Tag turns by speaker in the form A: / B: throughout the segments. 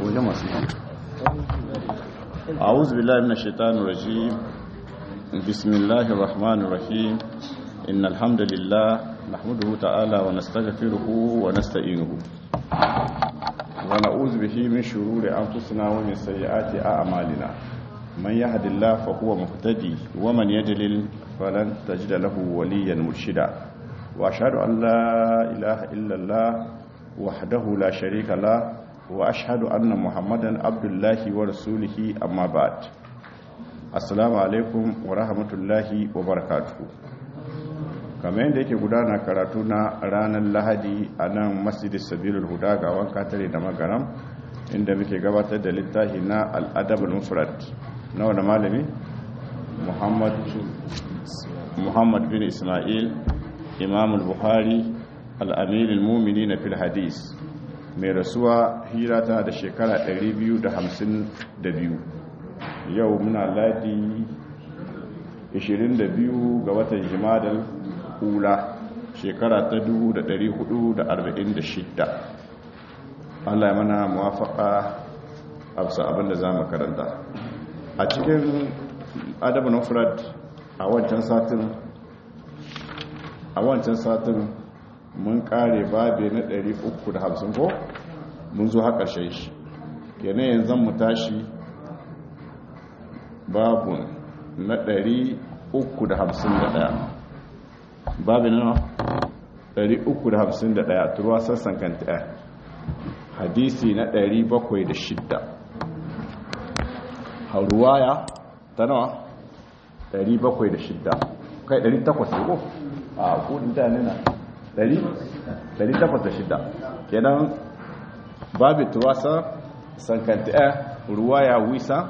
A: wajen masu yi أعوذ بالله من الشيطان الرجيم بسم الله الرحمن الرحيم إن الحمد لله نحمده تعالى ونستغفره ونستعينه ونعوذ به من شرور أنفسنا ومن سيئات أعمالنا من يهد الله فهو مهتدي ومن يجلل فلن تجد له وليا مرشدا وأشهد أن لا إله إلا الله وحده لا شريك له واشهد ان محمدا عبد الله ورسوله اما بعد assalamu alaikum wa rahmatullahi wa barakatuhu kamar yadda yake gudana karatu na ranar lahadi a nan masjidin sabilul huda ga wanka tare da magaram inda muke gabatar da littafi na al'adabul mufrad na wani malami muhammad bin ismail imamul buhari al'amirin mumini na fil hadis mai rasuwa hira ta da shekara 252 yau muna ladi 22 ga watan jimadar hula shekara ta 1446 Allah ya mana muwafaka a bisa abinda za mu karanta a cikin adabin ofrad a wancan satin a wancan satin mun kare babe na 350 ko mun zo haka shai shi kenan yanzu mu tashi babu na 351 babu na 351 turuwa sassan kanta hadisi na 706 hauruwaya ta nawa 706 kai 800 ko a kudin da nuna 806 kenan babu tuwasa sankanta ruwaya wisa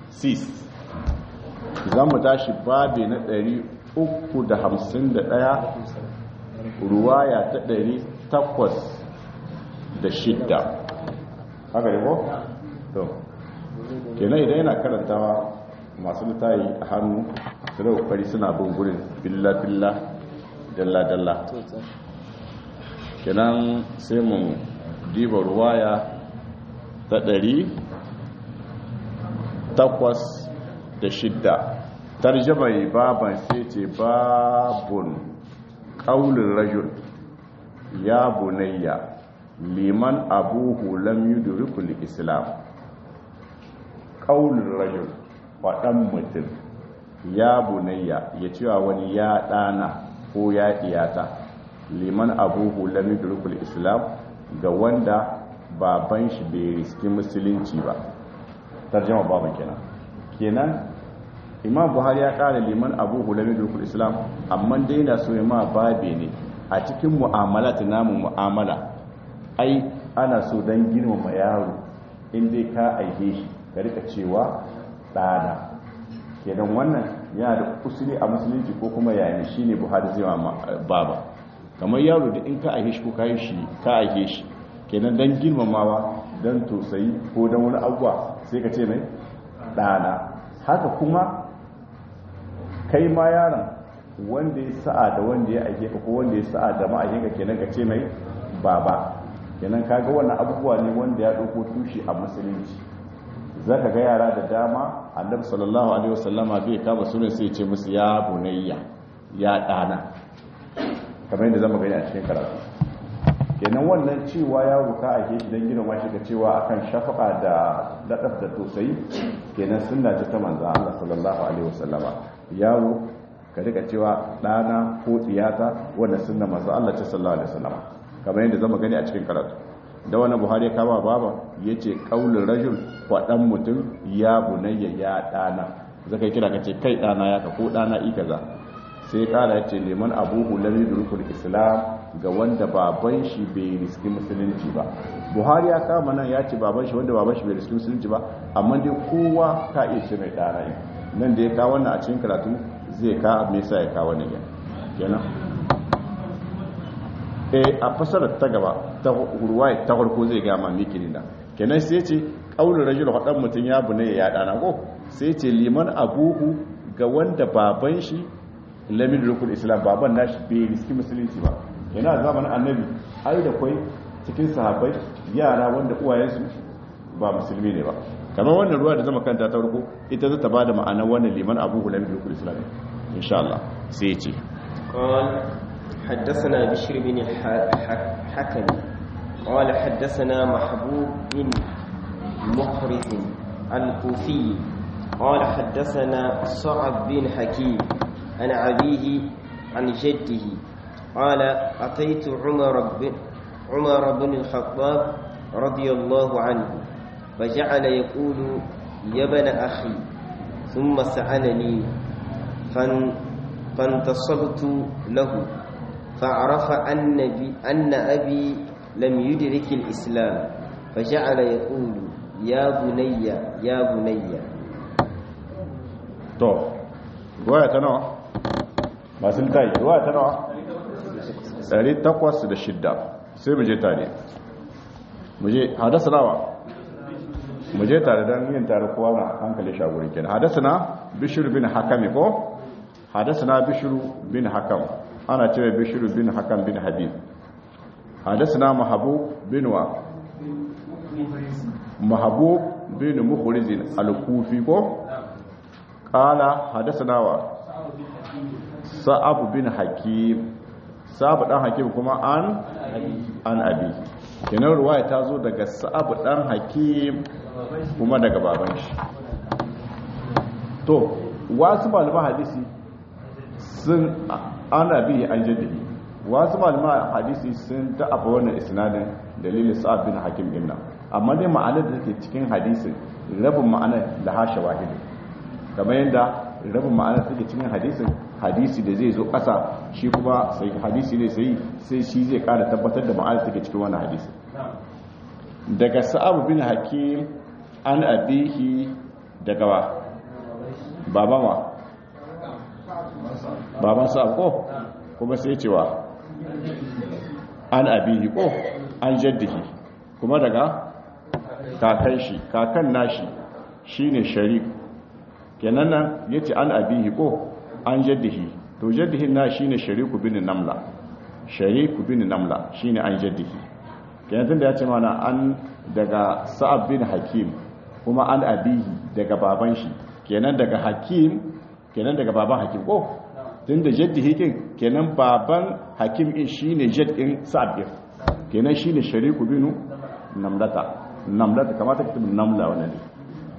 A: 6 za mu tashi babi na 351 ruwaya ta 806 haka ne ko? to kenan idan yana karantawa masu litayi a hannu su da kokari suna bin gurin billa-billa dalla-dalla kenan sai mu diba ruwaya ta ɗari takwas da shidda tarjamai baban sai ce babun ƙaunin rajul ya bunayya liman abuhu lam yudrikul islam ƙaunin rajul faɗan mutum ya bunayya ya cewa wani ya ɗana ko ya ɗiyata liman abuhu lam yudrikul islam ga wanda baban shi bai riski musulunci ba tarjama baban kenan kenan imam buhari ya kara liman abuhu lam yudrikul islam amma dai na so ma babe ne a cikin mu'amalat namu mu'amala ai ana so dan girmama yaro in dai ka aike shi ka rika cewa ɗana kenan wannan yana da usuli a musulunci ko kuma yayin shine buhari zai ma baba kamar yaro da in ka aike shi ko ka shi ka aike shi kenan dan girmamawa dan tosayi ko dan wani abuwa sai ka ce mai ɗana haka kuma kai ma yaron wanda ya sa'a da wanda ya aike ka ko wanda ya sa'a da ma'aikinka kenan ka ce mai baba kenan kaga wannan abubuwa ne wanda ya ɗauko tushe a musulunci za ka ga yara da dama annabi sallallahu alaihi wasallama bai kama sunan sai ce musu ya bunayya ya ɗana kamar yadda zama gani a cikin karatu kenan wannan cewa ya ruka a shi don girma shi ka cewa akan shafaka da daɗaf da tosai kenan sunna ce ta manzan Allah sallallahu alaihi wasallama yaro ka rika cewa ɗana ko ɗiyata wanda sunna manzan Allah ce sallallahu alaihi wasallama kamar yadda zama gani a cikin karatu da wani buhari ya kama baba ya ce ƙaunin rajul faɗan mutum ya bunayya ya ɗana zaka yi kira ka ce kai ɗana ya ka ko ɗana i kaza sai ƙara ya ce neman abubu lam yudrikul islam ga wanda baban shi bai riski musulunci ba buhari ya kama nan ya ce baban shi wanda baban shi bai riski musulunci ba amma dai kowa ka iya ce mai ɗana ne nan da ya kawo wannan a cikin karatu zai ka me yasa ya kawo wannan kenan eh a fasarar ta gaba ta ruwaya ta farko zai ga ma miki ne kenan sai ce qaulul rajul hadan mutun ya bunai ya dana ko sai ce liman abuhu ga wanda baban shi lamin rukun islam baban nashi bai riski musulunci ba yana zamanin annabi ai da kwai cikin sahabbai yara wanda uwayensu ba musulmi ne ba kamar wannan ruwa da zama kanta ta farko ita za ta bada ma'anar wannan liman abu hulam bin rukul islam insha Allah sai ce
B: قال حدثنا بشر بن الحكم قال حدثنا محبوب بن محرز الكوفي قال حدثنا صعب بن حكيم عن أبيه عن جده قال أتيت عمر بن عمر بن الخطاب رضي الله عنه فجعل يقول يا ابن أخي ثم سألني فان فانتصبت له فعرف أن, بي أن أبي لم يدرك الإسلام فجعل يقول يا بني يا بني
A: to ruwaya ta nawa masu littayi ruwaya ta nawa 806 sai mu je tare mu je hadasa nawa mu je tare don yin tare kowa na hankali shaguri kenan hadasa na bishir bin hakami ko hadasa na bishir bin hakam ana cewa bishir bin hakam bin habib hadasa na mahabu bin wa mahabu bin mukhrizin al-kufi ko qala hadasana wa sa'ab bin hakim sa'ab dan hakim kuma an an abi kenan ruwaya ta zo daga sa'ab dan hakim kuma daga baban shi to wasu malaman hadisi sun ana bi an jaddadi wasu malaman hadisi sun da'afa wannan isnadin dalilin sa'ab bin hakim din nan amma dai ma'anar da take cikin hadisin rabin ma'anar da hasha wahidi kamar yadda rabin ma'anar take cikin hadisin hadisi da zai zo ƙasa shi kuma sai hadisi ne sai sai shi zai ƙara tabbatar da ma'anar take cikin wannan hadisi daga sa'ab bin hakim an abihi daga wa baban wa baban sa'ab ko kuma sai cewa an abihi ko an jaddihi kuma daga kakan shi kakan nashi shine sharif kenan nan yace an abihi ko an jaddihi to jaddihin na shine shariku bin namla shariku bin namla shine an jaddihi kenan tunda yace mana an daga sa'ab bin hakim kuma an abihi daga baban shi kenan daga hakim kenan daga baban hakim ko tunda jaddihi kin kenan baban hakim din shine jadd din sa'ab din kenan shine shariku bin namlata namlata kamata ka tabi namla wannan ne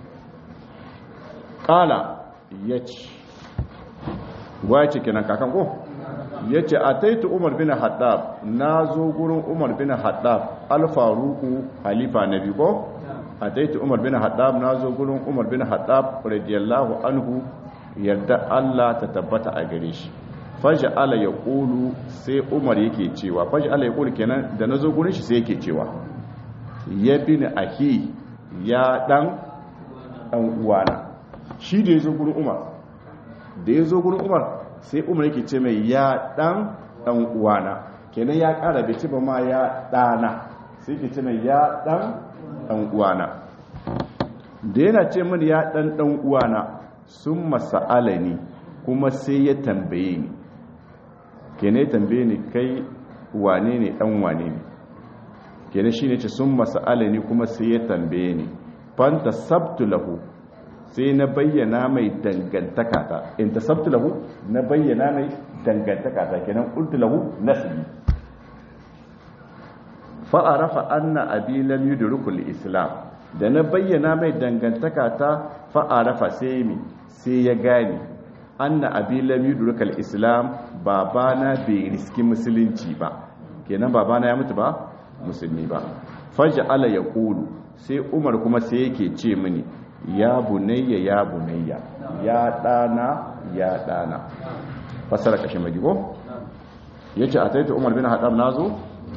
A: kala yace wace kenan kakan ko yace ataitu umar bin haddab nazo gurin umar bin haddab al-faruqu halifa nabi ko ataitu umar bin haddab nazo gurin umar bin haddab radiyallahu anhu yarda Allah ta tabbata a gare shi faj'ala yaqulu sai umar yake cewa faj'ala yaqulu kenan da nazo gurin shi sai yake cewa ya bin ahi ya dan dan uwana shi da yazo gurin umar da yazo gurin umar sai umar yake ce mai ya dan dan uwana kenan ya kara bai ce ba ma ya dana sai yake ce mai ya dan dan uwana da yana ce mini ya dan dan uwana sun masa'ala ni kuma sai ya tambaye ni kenan ya tambaye ni kai wane ne dan wane ne kenan shine ce sun masa'ala ni kuma sai ya tambaye ni fanta sabtu lahu sai na bayyana mai dangantaka ta in ta sabtu lahu na bayyana mai dangantaka ta kenan qultu lahu nasbi fa arafa anna abi lam yudrikul islam da na bayyana mai dangantaka ta fa arafa sai mi sai ya gane anna abi lam yudrikul islam babana bai riski musulunci ba kenan babana ya mutu ba musulmi ba faj'ala yaqulu sai umar kuma sai yake ce mini ya bunayya ya bunayya ya dana ya dana fasara kashe magigo yace ataita umar bin hadam nazo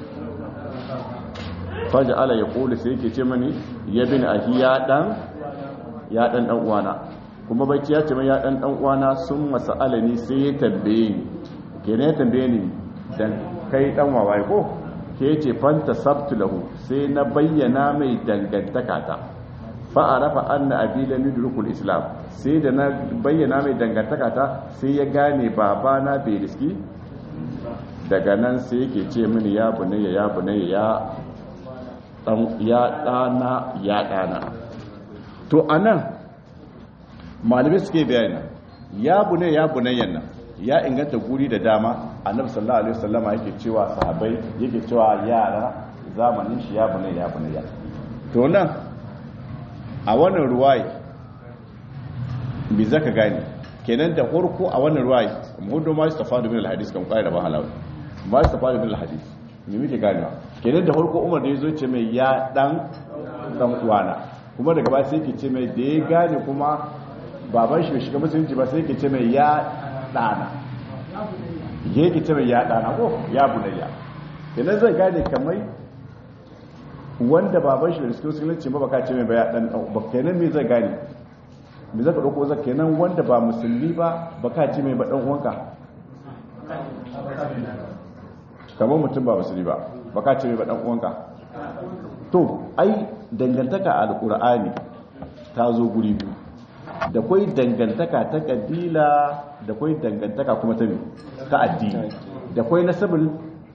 A: faj'ala yaqulu sai yake ce mini ya bin ahi ya dan ya dan dan uwana kuma bacci ya ce mai ya dan dan uwana sun masalani sai ya tambaye ni kenan ya tambaye ni dan kai dan wawaye ko ke ce fanta sabtu lahu sai na bayyana mai dangantaka ta fa'arafa anna abi lam yudrikul islam sai da na bayyana mai dangantaka ta sai ya gane babana bai riski daga nan sai yake ce mini ya bunayya ya bunayya ya ya ɗana ya ɗana to a nan malamai suke bayani ya bune ya bunayyan nan ya inganta guri da dama annabi sallallahu alaihi wasallama yake cewa sahabbai yake cewa yara zamanin shi ya bune ya bunayya to nan a wannan ruwayi bi zaka gane kenan da farko a wannan ruwayi muhudu ma istafadu min alhadis kan kai da ba halawa ma istafadu min alhadis me muke ganewa kenan da farko Umar da yazo ce mai ya dan dan uwana kuma daga baya sai yake ce mai da ya gane kuma baban shi bai shiga musulunci ba sai yake ce mai ya dana yake ce mai ya dana ko ya bunayya kenan zai gane kamar wanda baban shi bai shiga musulunci ba baka ce mai ba ya dan ba kenan me zai gane me zaka dauko zaka kenan wanda ba musulmi ba baka ce mai ba dan uwanka kamar mutum ba musulmi ba baka ce mai ba dan uwanka to ai dangantaka a alqur'ani ta zo guri biyu da kwai dangantaka ta kabila da kwai dangantaka kuma ta ta addini da kwai nasabul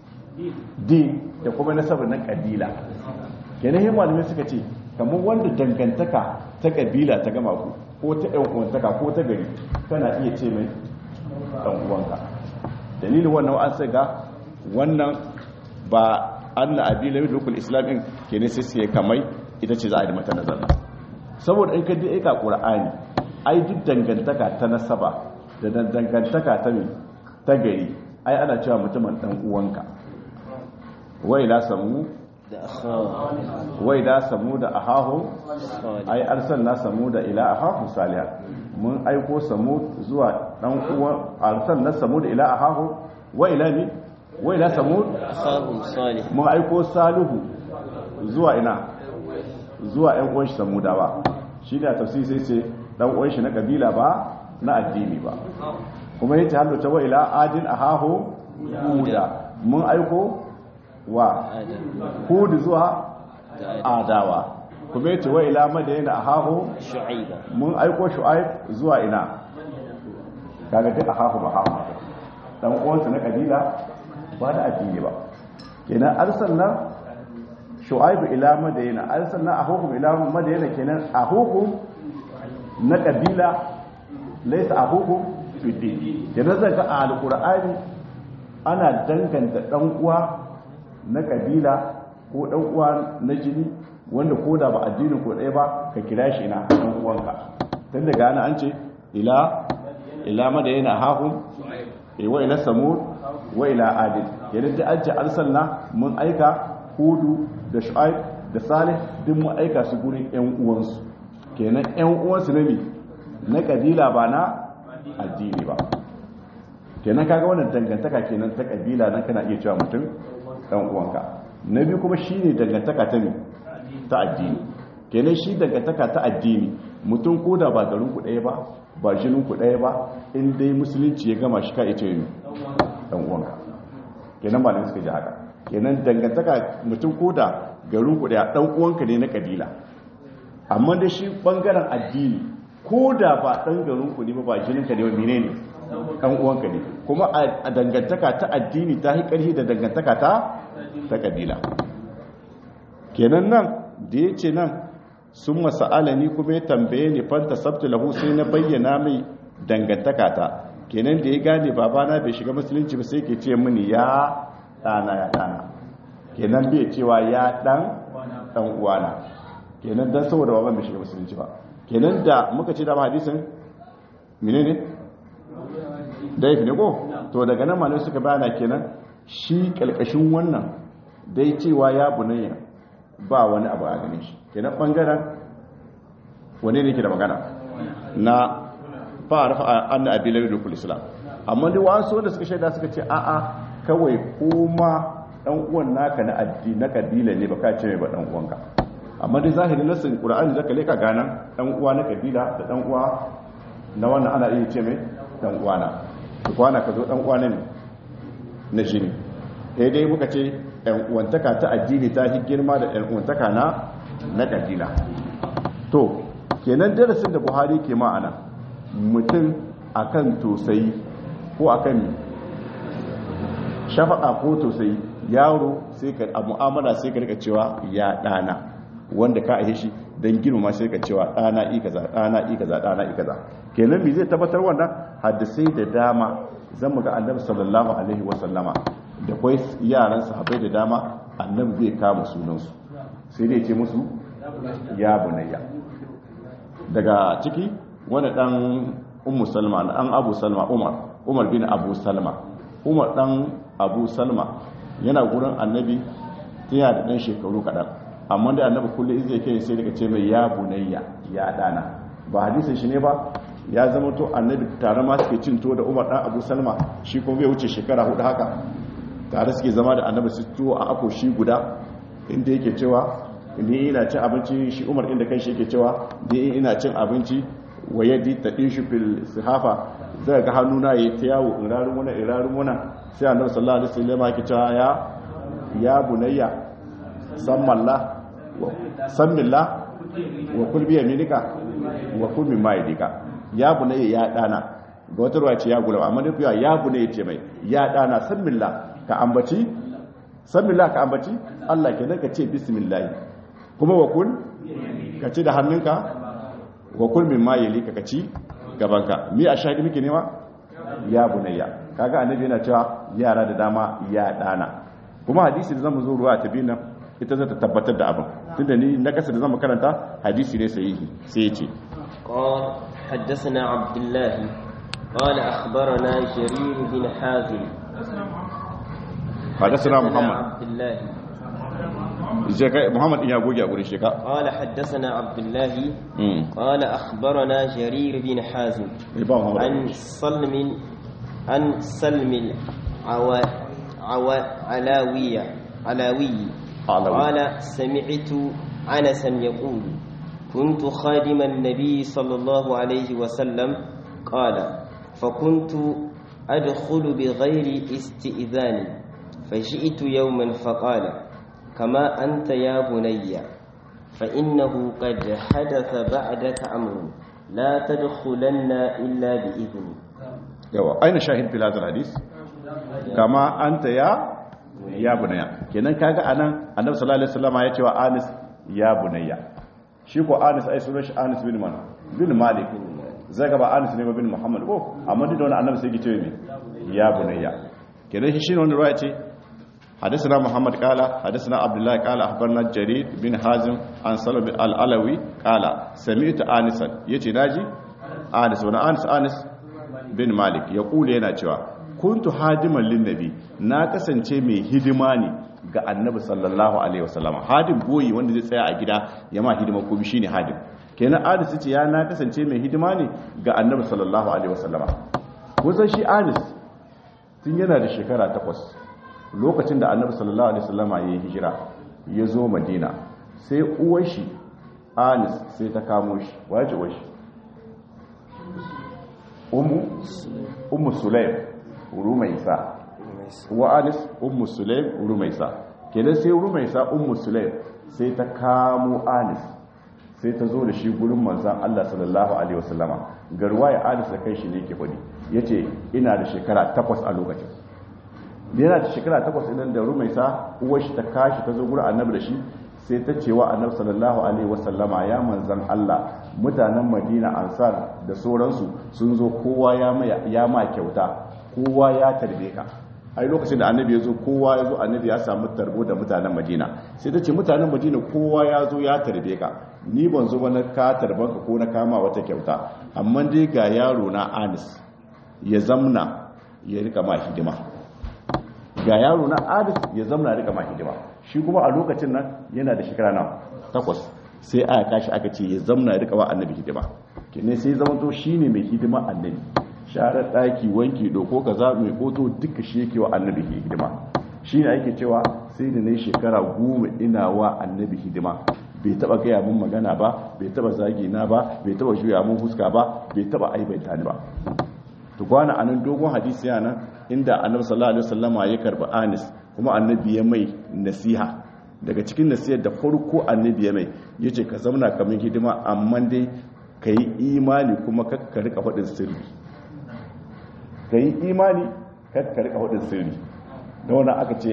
A: din da kuma nasabul na kabila kenan hin malamai suka ce kamar wanda dangantaka ta kabila ta gama ku ko ta ɗan uwantaka ko ta gari kana iya ce mai ɗan uwanka dalilin wannan an sai ga wannan ba an na abi lamin rukun islam ɗin kenan sai sai kamai ita ce za a yi mata nazar saboda in ka ji aika ƙur'ani ai duk dangantaka ta nasaba da dangantaka ta ta gari ai ana cewa mutumin ɗan uwanka wai la samu
B: da akhahu
A: wai da samu da ahahu
B: salih
A: ai arsalna samu da ila ahahu salih mun aiko samu zuwa dan uwan arsalna samu da ila ahahu wa ila ni wa ila samu
B: akhahum salih
A: mun aiko salihu zuwa ina zuwa ɗan uwan shi samudawa shi da tafsir sai ce dan uwan shi na kabila ba na addini ba kuma yace hallo ta wa ila adin ahahu huda mun aiko wa
B: adam
A: hud zuwa
B: da adam
A: adawa kuma yace wa ila madayna ahahu
B: shu'aiba
A: mun aiko shu'aib zuwa ina kaga duk ahahu ba hahu dan uwansa na kabila ba da addini ba kenan arsalna shu'aib ila madayna arsalna ahukum ila madayna kenan ahukum na kabila laysa ahukum fi din kenan zaka a alqur'ani ana danganta dan uwa na kabila ko dan uwa na jini wanda ko da ba addini ko ɗaya ba ka kira shi ina dan uwanka tun daga ana an ce ila ila madayna ahahum eh, wa ila samud wa ila adil yadda da an ce arsalna mun aika hudu da shu'aib da salih duk mun aika su gurin yan uwansu kenan yan uwansu ne na kabila ba na addini ba kenan kaga wannan dangantaka kenan ta kabila nan kana iya cewa mutum dan uwanka na biyu kuma shine dangantaka ta ne ta addini kenan shi dangantaka ta addini mutum ko da ba garin ku ɗaya ba ba jinin ku ɗaya ba in dai musulunci ya gama shi ka ita yi dan uwanka kenan ba ne suka ji haka kenan dangantaka mutum ko da garin ku ɗaya dan uwanka ne na kabila amma da shi bangaren addini ko da ba dan garin ku ne ba ba jinin ka ne ba menene dan uwanka ne kuma a dangantaka ta addini ta yi ƙarfi da dangantaka ta ta kabila kenan nan da ya ce nan sun masa'alani kuma ya tambaye ni fanta sabtu lahu sai na bayyana mai dangantaka ta kenan da ya gane babana bai shiga musulunci ba sai ke ce mini ya ɗana ya ɗana kenan bai cewa ya ɗan ɗan uwana kenan dan saboda baban bai shiga musulunci ba kenan da muka ce dama hadisin menene daif ne ko to daga nan malamai suka bayana kenan shi kalkashin wannan dai cewa ya bunayya ba wani abu a ganin shi kenan bangaren wane ne ke da magana na fara fa anna abi lawi dukul islam amma dai wasu wanda suka shaida suka ce a'a kawai kuma dan uwan naka na addini na kabila ne baka ce mai ba dan uwanka amma dai zahirin nasin qur'ani zaka leka gana dan uwa na kabila da dan uwa na wannan ana iya ce mai dan uwana kwana ka zo dan uwa ne na jini sai dai muka ce yan uwantaka ta addini ta fi girma da yan uwantaka na na kabila to kenan darasin da Buhari ke ma'ana mutum akan tosayi ko akan shafaka ko tosayi yaro sai ka a mu'amala sai ka rika cewa ya dana wanda ka aihe shi dan girma sai ka cewa dana i kaza dana i kaza dana i kaza kenan me zai tabbatar wannan hadisai da dama zan mu ga annabi sallallahu alaihi wa sallama da kai yaran sahabbai da dama annabi zai kama sunan su sai dai ce musu ya bunayya daga ciki wani dan ummu salma dan abu salma umar umar bin abu salma umar dan abu salma yana gurin annabi yana da dan shekaru kadan amma da annabi kullu izai kai sai daga ce mai ya bunayya ya dana ba hadisin shi ne ba ya zama to annabi tare ma suke cin to da umar dan abu salma shi kuma bai wuce shekara hudu haka tare suke zama da annabi su tuwo a ako shi guda inda yake cewa ni ina cin abinci shi umar inda kai shi yake cewa ni ina cin abinci wa yaddi ta ɗinshi fil sihafa zai ga hannuna ya ta yawo irarin muna irarin muna sai annabi sallallahu alaihi wasallam yake cewa ya ya bunayya sammalla wa sammilla wa kul bi yaminika wa kul mimma yadika ya bunayya ya dana ga wata ruwa ce ya gula amma da fiya ya bunayya ce mai ya dana sammilla ka ambaci sammilla ka ambaci Allah kenan ka ce bismillah kuma wa kul ka ci da hannunka wa kul min ma yalika ka ci gabanka mi a shahidi muke nema ya bunayya kaga annabi yana cewa yara da dama ya dana kuma hadisi da zamu zo ruwa ta bina ita zata tabbatar da abin tunda ni na kasa da zamu karanta hadisi ne sahihi sai ya ce
B: قال حدثنا عبد الله قال أخبرنا جرير بن حازم
A: حدثنا محمد
B: عبد الله
A: محمد يا goge a gurin shi ka
B: قال حدثنا عبد الله
A: mm
B: قال أخبرنا جرير بن حازم
A: ba Muhammad
B: عن سلم عن سلم العوا عوا علاوية علاوي
A: علاوي.
B: قال سمعت أنسا يقول كنت خادم النبي صلى الله عليه وسلم قال فكنت أدخل بغير استئذان فجئت يوما فقال كما أنت يا بني فإنه قد حدث بعدك أمر لا تدخلن إلا بإذني
A: yawa aina shahid fil hadal hadis kama anta ya ya bunayya kenan kaga anan annabi sallallahu alaihi wasallam ya ce wa Anis ya bunayya shi ko Anis ai sunan shi Anis bin Man bin Malik zai ba Anis ne ba bin Muhammad ko amma duk da wannan annabi sai ya ce me ya bunayya kenan shi shine wannan ruwaya ce حدثنا محمد قال حدثنا عبد الله قال اخبرنا جرير بن حازم عن سلم العلوي قال سمعت انسا يتي ناجي انس وانا انس انس bin malik ya kule yana cewa kuntu hadiman linnabi na kasance mai hidima ne ga annabi sallallahu alaihi wasallam hadim boyi wanda zai tsaya a gida ya ma hidima ko shine hadim kenan anis ce ya na kasance mai hidima ne ga annabi sallallahu alaihi wasallam ko san shi anis tun yana da shekara takwas lokacin da annabi sallallahu alaihi wasallam ya yi hijira ya zo madina sai uwar shi anis sai ta kamo shi waje uwar shi ummu sulaim rumaisa wa anis ummu sulaim rumaisa kenan sai rumaisa ummu sulaim sai ta kamo anis sai ta zo da shi gurin manzan Allah sallallahu alaihi wasallama garwaye anis da kai shi ne ke fadi yace ina da shekara takwas a lokacin yana da shekara takwas idan da rumaisa uwar shi ta kashi ta zo gurin annabi da shi sai ta cewa annabi sallallahu alaihi wasallama ya manzan Allah mutanen Madina Ansar da sauransu sun zo kowa ya ma ya ma kyauta kowa ya tarbe ka ai lokacin da annabi ya zo kowa ya zo annabi ya samu tarbo da mutanen Madina sai ta ce mutanen Madina kowa ya zo ya tarbe ka ni ban zo ba na ka tarban ka ko na kama wata kyauta amma dai ga yaro na Anis ya zamna ya rika ma hidima ga yaro na Anis ya zamna ya rika ma hidima shi kuma a lokacin nan yana da shekara na takwas sai aka kashi aka ce ya zamna ya rika wa annabi hidima kene sai zama to shine mai hidima annabi share daki wanki doko kaza mai koto duka shi yake wa annabi hidima shine ake cewa sai da nayi shekara goma ina wa annabi hidima bai taba gaya mun magana ba bai taba zagi na ba bai taba juya mun fuska ba bai taba aibaita ni ba to kwana anan dogon hadisi yana inda annabi sallallahu alaihi wasallama ya karba anis kuma annabi ya mai nasiha daga cikin nasihar da farko annabi ya mai ya ce ka zauna kamar hidima amma dai ka yi imani kuma kakka rika faɗin sirri ka yi imani kakka rika faɗin sirri da wani aka ce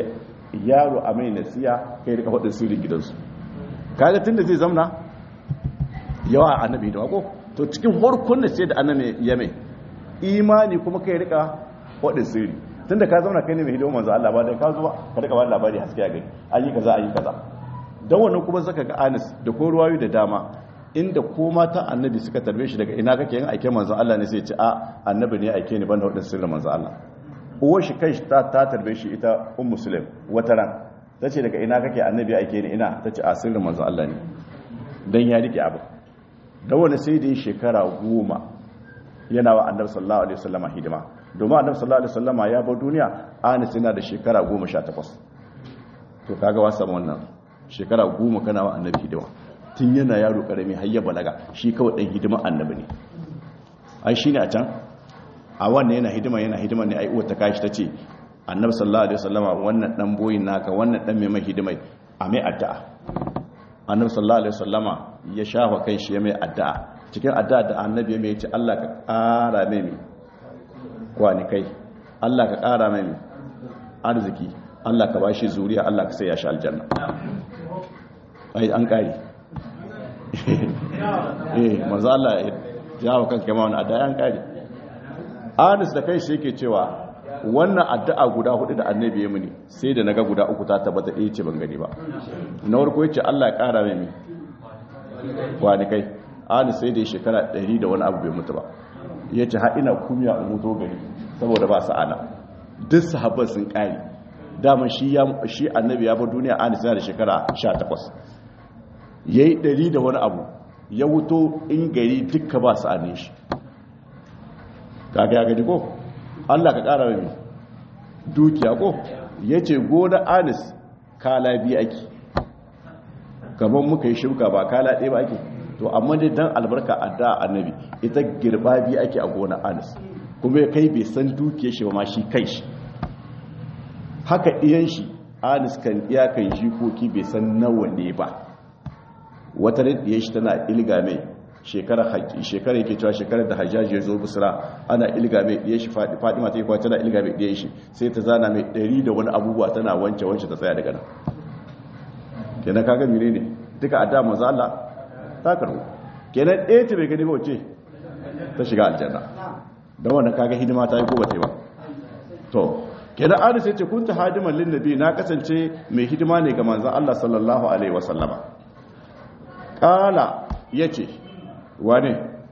A: yaro a mai nasiya kai rika hudun sirrin gidansu kaga tunda zai zamna yawa annabi da wako to cikin farkon da sai da annabi ya mai imani kuma kai rika hudun sirri tunda ka zauna kai ne mai hidima manzo Allah ba dai ka zuwa ka rika ba labari haske a gani ayi kaza ayi kaza dan wannan kuma zaka ga Anas da ko ruwayu da dama inda ko mata annabi suka tarbe shi daga ina kake yin aike manzo Allah ne sai ya ce a annabi ne aike ni banda hudun sirrin manzo Allah uwar shi kai ta ta tarbe shi ita um muslim wata ran tace daga ina kake annabi aike ni ina tace a sirrin manzo Allah ne dan ya rike abu da wani sai da shekara goma yana wa annabi sallallahu alaihi wasallama hidima domin annabi sallallahu alaihi wasallama ya bar duniya anas yana da shekara 18 to kaga wasa wannan shekara goma kana wa annabi hidima tun yana yaro karami har ya balaga shi kawai dan hidima annabi ne ai shine a can a wannan yana hidima yana hidima ne ai uwar ta kashi tace annabi sallallahu alaihi wasallama wannan dan boyin naka wannan dan mai mai hidimai a mai addu'a annabi sallallahu alaihi wasallama ya shafa kai shi ya mai addu'a cikin addu'a da annabi ya mai yace Allah ka ƙara mai mai kwani kai Allah ka ƙara mai mai arziki Allah ka bashi zuriya Allah ka sai ya shi aljanna ai an kare eh manzo Allah ya jawo kanka ma wannan addu'a an kare Anas da kai shi yake cewa wannan addu'a guda hudu da annabi ya muni sai da naga guda uku ta tabbata ɗaya ce ban gani ba na farko yace Allah ya ƙara mai mi wani kai ali sai da shekara 100 da wani abu bai mutu ba yace har ina kumya in mutu gari saboda ba sa'ana duk sahabban sun ƙari dama shi ya shi annabi ya bar duniya ali sai da shekara 18 yayi 100 da wani abu ya wuto in gari dukka ba sa'anin shi kaga ya gani ko Allah ka ƙara mai dukiya ko ya ce gona anis kala biyu ake kamar muka yi shirka ba kala ɗaya ba ake to amma dai dan albarka a da annabi ita girba biyu ake a gona anis kuma ya kai bai san dukiya shi ba ma shi kai shi haka iyan shi anis kan iyakan jikoki bai san nawa ne ba wata ɗaya shi tana ilga mai shekarar haƙi shekarar yake cewa shekarar da hajjaji ya zo busra ana ilga mai ɗaya shi fadima ta yi kwa tana ilga mai ɗaya shi sai ta zana mai ɗari da wani abubuwa tana wance wance ta tsaya daga nan kenan kaga mire ne duka a damar za Allah ta karbo kenan ɗaya ta bai gani ba wace ta shiga aljanna don wannan kaga hidima ta yi ko ba ta yi ba to kenan an sai ce kunta hadiman lin nabi na kasance mai hidima ne ga manzon Allah sallallahu alaihi wasallama qala yace wane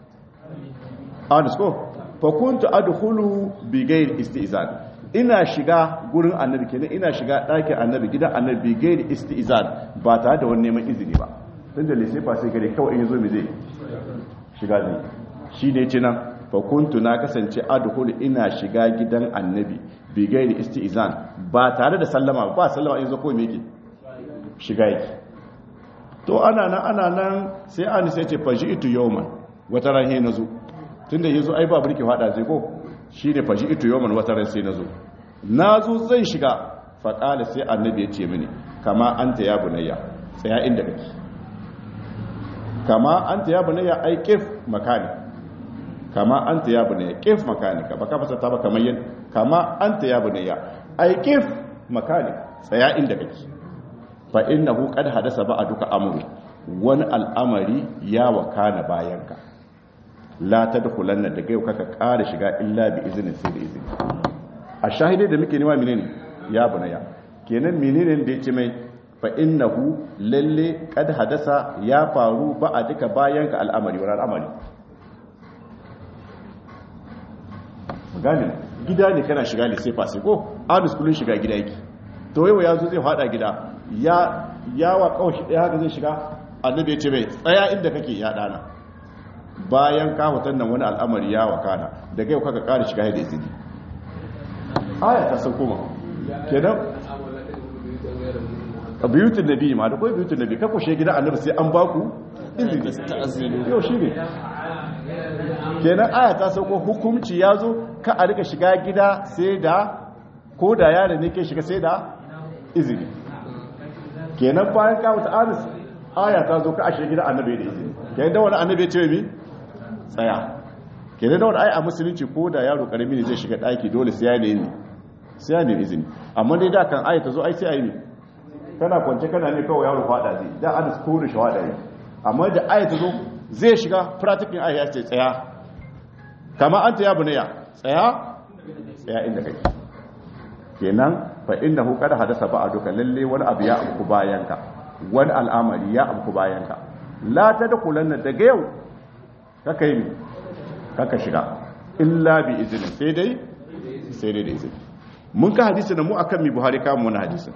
A: ko fa kuntu adkhulu bi ghairi istizan ina shiga gurin annabi kenan ina shiga ɗakin annabi gidan annabi bi ghairi istizan ba tare da wani neman izini ba dan da lese fa sai gare kawai in yazo mi zai shiga ne shi ne ce nan fa kuntu na kasance adkhulu ina shiga gidan annabi bi ghairi istizan ba tare da sallama ba sallama in zo ko me yake shiga yake to ana nan ana nan sai an sai ce faji itu yawman wata ran he nazo tunda yazo ai ba burki fada sai ko shine faji itu yawman wata ran sai nazo nazo zan shiga fa qala sai annabi ya ce mini kama anta ya bunayya tsaya inda kake kama anta ya bunayya ai kif makani kama anta ya bunayya kif makani ka baka fasa ta ba kamar yin kama anta ya bunayya ai kif makani tsaya inda kake fa innahu qad hadasa ba'duka amru wani al'amari ya wakana bayanka la tadkhulanna daga yau kaka ƙara shiga illa bi izinin sai da izini a shahidai da muke nema menene ya bunaya kenan menene da yace mai fa innahu lalle qad hadasa ya faru ba'duka bayanka al'amari wani al'amari gane gida ne kana shiga ne sai fasi ko adus kullun shiga gida yake to yau ya zo zai fada gida ya yawa kawai ɗaya haka zai shiga annabi ya ce mai tsaya inda kake ya dana bayan ka hutar nan wani al'amari ya wakana daga yau kaka ƙara shiga da izini aya ta san kuma kenan a biyutun nabi ma da kawai biyutun nabi ka kushe gida annabi sai an baku izini yau shi ne kenan aya ta sauko hukumci ya zo ka a rika shiga gida sai da ko da yare ne ke shiga sai da izini kenan bayan kawo ta anis aya ta zo ka ashe gida annabi da izini kenan da wani annabi ya ce mi tsaya kenan da wani ai a musulunci ko da yaro karami ne zai shiga daki dole sai ya ne sai ya nemi izini amma dai da kan aya ta zo ai sai a yi ne kana kwance kana ne kawai yaro fada zai da an kore shi fada yi amma da aya ta zo zai shiga practicing aya ya ce tsaya kama an ta ya bunaya tsaya tsaya inda kake kenan fa innahu qad hadasa ba'duka lalle wani abu ya abu bayanka wani al'amari ya abu bayanka la tadkhulanna daga yau kaka yi kaka shiga illa bi izini sai dai sai dai da izini mun ka hadisi da mu akan mi buhari kamun wani hadisin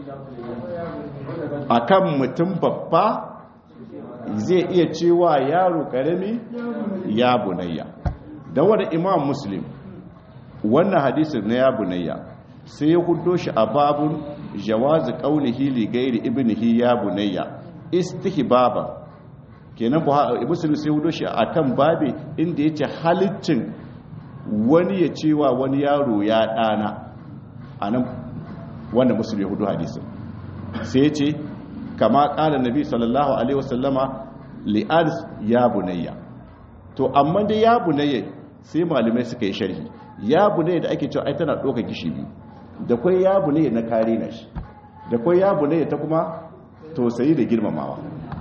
A: akan mutum babba zai iya cewa yaro karami ya bunayya da wani imam muslim wannan hadisin na ya bunayya sai ya hudo shi a babun jawazi qaulihi li ghairi ibnihi ya bunayya istihbaba kenan muslim sai hudo shi akan babe inda yace halittin wani ya cewa wani yaro ya dana anan wanda muslim ya hudo hadisin sai ya ce kama kala nabi sallallahu alaihi wasallama li'ars ya bunayya to amma dai ya bunayya sai malamai suka yi sharhi ya bunayya da ake cewa ai tana doka gishi biyu da kwai ya bunayya na kare na shi da kwai ya bunayya ta kuma tausayi da girmamawa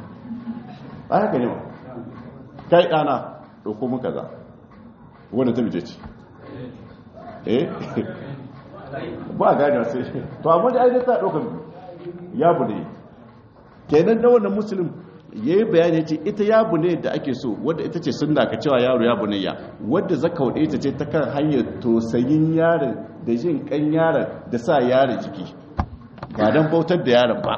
A: a haka ne kai dana doko mun kaza wanda ta bije ce eh ba gane sai to amma dai ai ta doka ya bunayya kenan da wannan musulun ya yi bayani ce ita yabu ne da ake so wadda ita ce sunna ka cewa yaro yabu ne ya wadda zaka wadda ita ce ta kan hanyar tosayin yaron da jin kan yaron da sa yaron jiki ba don bautar da yaron ba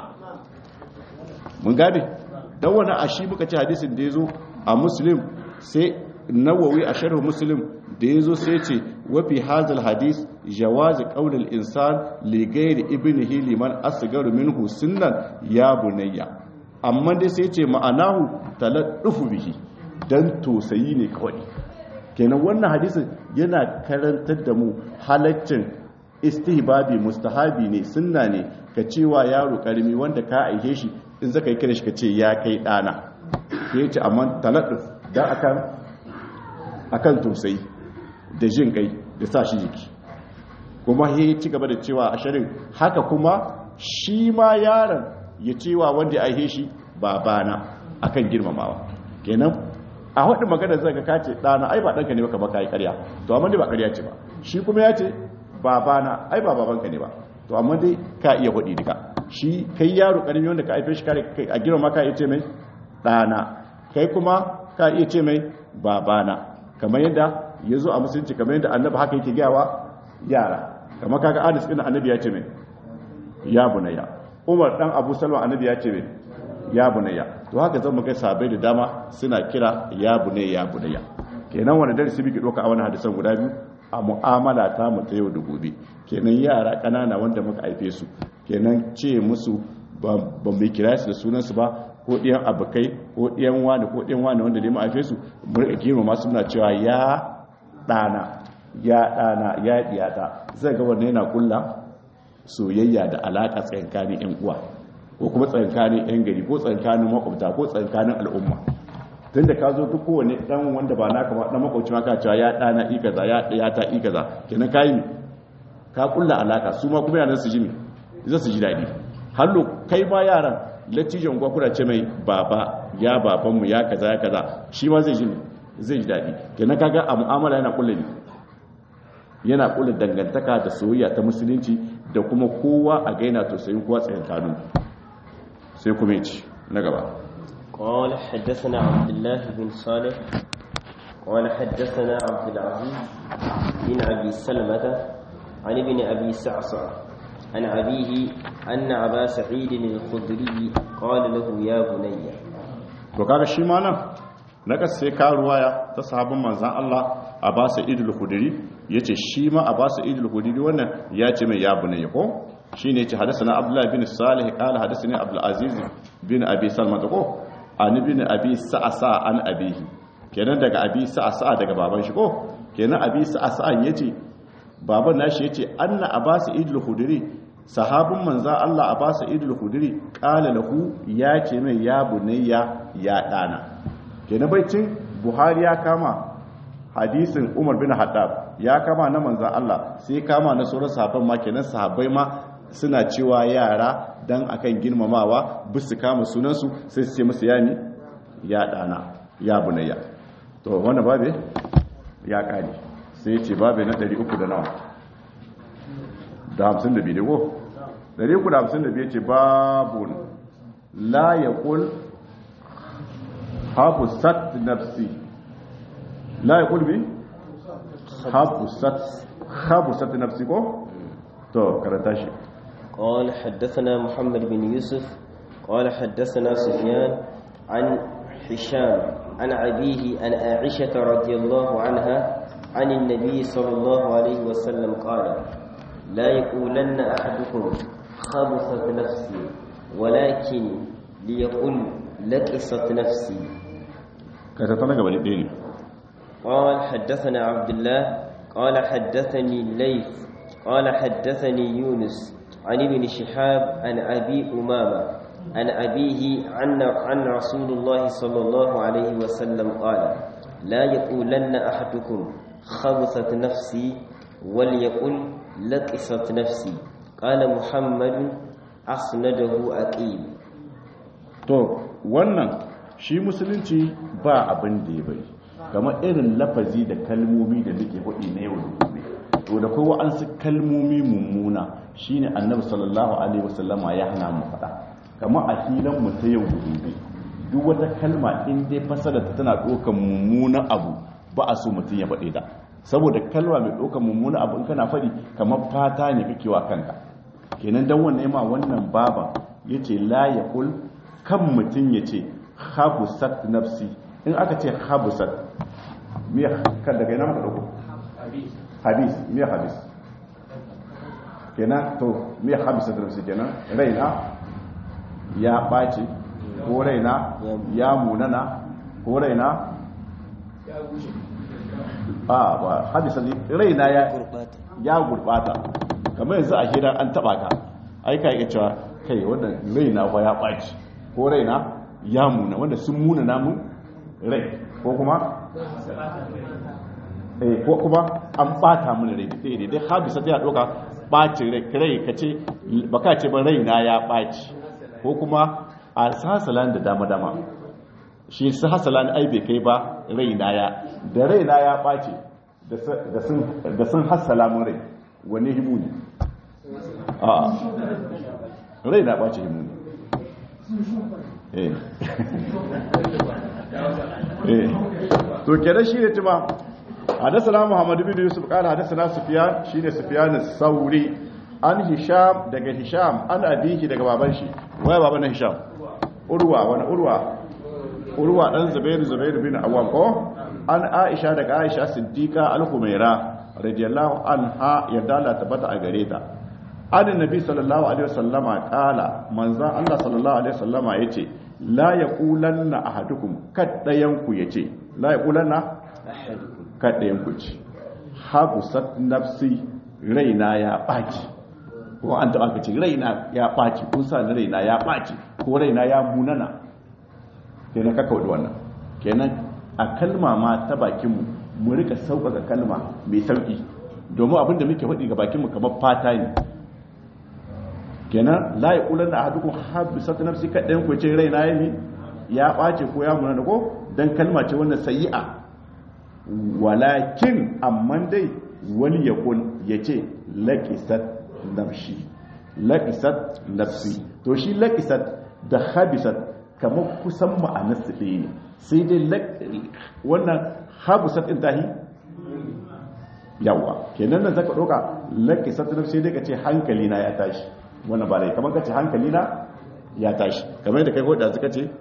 A: mun gane don wani a shi muka ce hadisin da ya zo a muslim sai nawawi a sharhu muslim da ya zo sai ce wafi hazal hadis jawazi qaulil insan li ghairi ibnihi liman asgaru minhu sunnan ya bunayya amma dai sai ce ma'anahu taladdufu bihi dan tosayi ne kawai kenan wannan hadisin yana karantar da mu halaccin istihbabi mustahabi ne sunna ne ka cewa yaro karimi wanda ka aihe shi in zaka yi kira shi ka ce ya kai dana sai ce amma taladduf dan akan akan tosayi da jin kai da sa shi jiki kuma ya ci gaba da cewa a shirin haka kuma shi ma yaron ya cewa wanda ya aihe shi babana akan girmamawa kenan a wadda magana zai ga kace dana ai ba danka ne baka baka yi ƙarya to amma dai ba ƙarya ce ba shi kuma ya ce babana ai ba babanka ne ba to amma dai ka iya hudi duka shi kai yaro karami wanda ka haife shi kare a girmama ka iya ce mai dana kai kuma ka iya ce mai babana kamar yadda ya zo a musulunci kamar yadda annabi haka yake gawa yara kamar kaga anis ɗin annabi ya ce mai ya bunayya umar dan abu salma annabi ya ce mai ya bunayya to haka zan ga sabai da dama suna kira ya bunayya ya bunayya kenan wani darasi muke doka a wani hadisan guda biyu a mu'amala ta mu ta yau da gobe kenan yara kanana wanda muka haife su kenan ce musu ba mai kira su da sunansu ba ko ɗiyan abokai ko ɗiyan wani ko ɗiyan wani wanda dai mu haife su mu rika girmama su muna cewa ya ɗana ya ɗana ya ɗiyata zai ga wannan yana kulla soyayya da alaƙa tsakankanin 'yan uwa ko kuma tsakankanin 'yan gari ko tsakankanin makwabta ko tsakankanin al'umma tun da ka zo duk kowane ɗan wanda ba naka ba ɗan makwabci ma ka cewa ya ɗana i kaza ya ɗiyata i kaza kenan ka yi ne ka kulla alaƙa su ma kuma yanar su ji ne za su ji daɗi hallo kai ma yaran lattijan gwakura ce mai baba ya babanmu ya kaza ya kaza shi ma zai ji ne zai ji daɗi kenan kaga a mu'amala yana kulla ne yana kula dangantaka da soyayya ta musulunci da kuma kowa a gaina to sai kowa tsayin kanu sai kuma yace na gaba
B: قال حدثنا عبد الله بن صالح قال حدثنا عبد العزيز بن ابي سلمة عن ابن ابي سعصع عن ابيه ان ابا سعيد الخدري قال له يا بني
A: to kaga shi ma nan na sai ka ruwaya ta sahabban manzan Allah a ba su idul hudiri ya ce shi ma a ba su idul hudiri wannan ya ce mai ya bunayya ko shi ne ce hadasa na abdullahi bin salih kala hadasa ne abdulaziz bin abi salman ta ko an bin abi sa'asa an abihi kenan daga abi sa'asa daga baban shi ko kenan abi sa'asa ya ce baban nashi ya ce anna a ba su idul hudiri sahabin manzan Allah a ba su idul hudiri kala lahu ya ce mai ya bunayya ya dana kenan baicin buhari ya kama hadisin Umar bin Haddab ya kama na manzan Allah sai kama na sauran sahabban ma kenan sahabbai ma suna cewa yara dan akan girmamawa bisu kama sunansu sai su ce musu yani ya dana ya bunayya to wannan babe ya kare sai ya ce babe na 300 da nawa da 52 ne ko 352 ce babun la yaqul hafusat nafsi la yaqul bi hafusat hafusat nafsi ko to karanta shi
B: قال حدثنا محمد بن يوسف قال حدثنا سفيان عن هشام عن أبيه عن عائشة رضي الله عنها عن النبي صلى الله عليه وسلم قال لا يقولن أحدكم خبثت نفسي ولكن ليقل لكست نفسي
A: كتتنا قبل الدين
B: قال حدثنا عبد الله قال حدثني الليث قال حدثني يونس عن ابن شهاب عن أبي أمامة عن أبيه عن, عن رسول الله صلى الله عليه وسلم قال لا يقولن أحدكم خبثت نفسي وليقل لقست نفسي قال محمد أسنده أكيد
A: to wannan shi musulunci ba abin da ya bari kamar irin lafazi da kalmomi da nake faɗi na yau da gobe to da kowa an su kalmomi mummuna shine annabi sallallahu alaihi wasallama ya hana mu faɗa kamar a hilan mu ta yau da gobe duk wata kalma in dai fasara ta tana ɗaukar mummunan abu ba a so mutum ya faɗe ta saboda kalma mai ɗaukar mummunan abu in kana faɗi kamar fata ne kake wa kanka kenan dan wannan ma wannan baba yace la yaqul kan mutum yace habusat nafsi in aka ce habusat me kan daga ina muka dauko hadis me hadis kenan to me habusat nafsi kenan raina ya ɓaci ko raina ya munana ko raina a ba hadisa ne raina ya ya gurbata kamar yanzu a hira an taba ka ai ka iya cewa kai wannan raina fa ya ɓaci ko raina ya muna wanda sun muna namun rai ko kuma eh ko kuma an bata mun rai dai dai dai hadisa ta doka ɓacin rai rai kace baka ce ba raina ya ɓaci ko kuma a hasalan da dama-dama shi su hasalan ai bai kai ba raina ya da raina ya ɓace da sun hasala mun rai wani himu ne a raina ɓace himu ne eh eh to kenan shi ne tuma hadasana muhammadu bin yusuf kala hadasana sufiyan shi ne sufiyan sauri an hisham daga hisham an abihi daga baban shi waya baban na hisham urwa wani urwa urwa dan zubairu zubairu bin awwam ko an aisha daga aisha siddiqa al-humaira radiyallahu anha yadda Allah tabbata a gare ta an nabi sallallahu alaihi wasallama kala manzan Allah sallallahu alaihi wasallama yace la yaqulanna ahadukum kaddayan ku yace la yaqulanna kaddayan ku ce habusat nafsi raina ya baki ko an taɓa ka ce raina ya ɓaci kun sa ni raina ya ɓaci ko raina ya munana kenan ka kawo wannan kenan a kalma ma ta bakinmu mu rika sauƙaƙa kalma mai sauƙi domin abinda muke faɗi ga bakinmu kamar fata ne kenan la ya ƙular da hadukun haɗu sata nafsi kaɗayan ku ce raina ya mi ya ɓace ko ya munana ko don kalma ce wannan sayi'a walakin amma dai wani ya kun ya ce laƙisat nafshi laƙisat nafsi to shi laƙisat da habisat kamar kusan ma'anarsu ɗaya ne sai dai wannan habisat ɗin tahi yawa kenan nan zaka ɗauka laƙisat nafsi dai ka ce hankali na ya tashi wannan ba dai kamar ka ce hankali na ya tashi kamar yadda kai ko da suka ce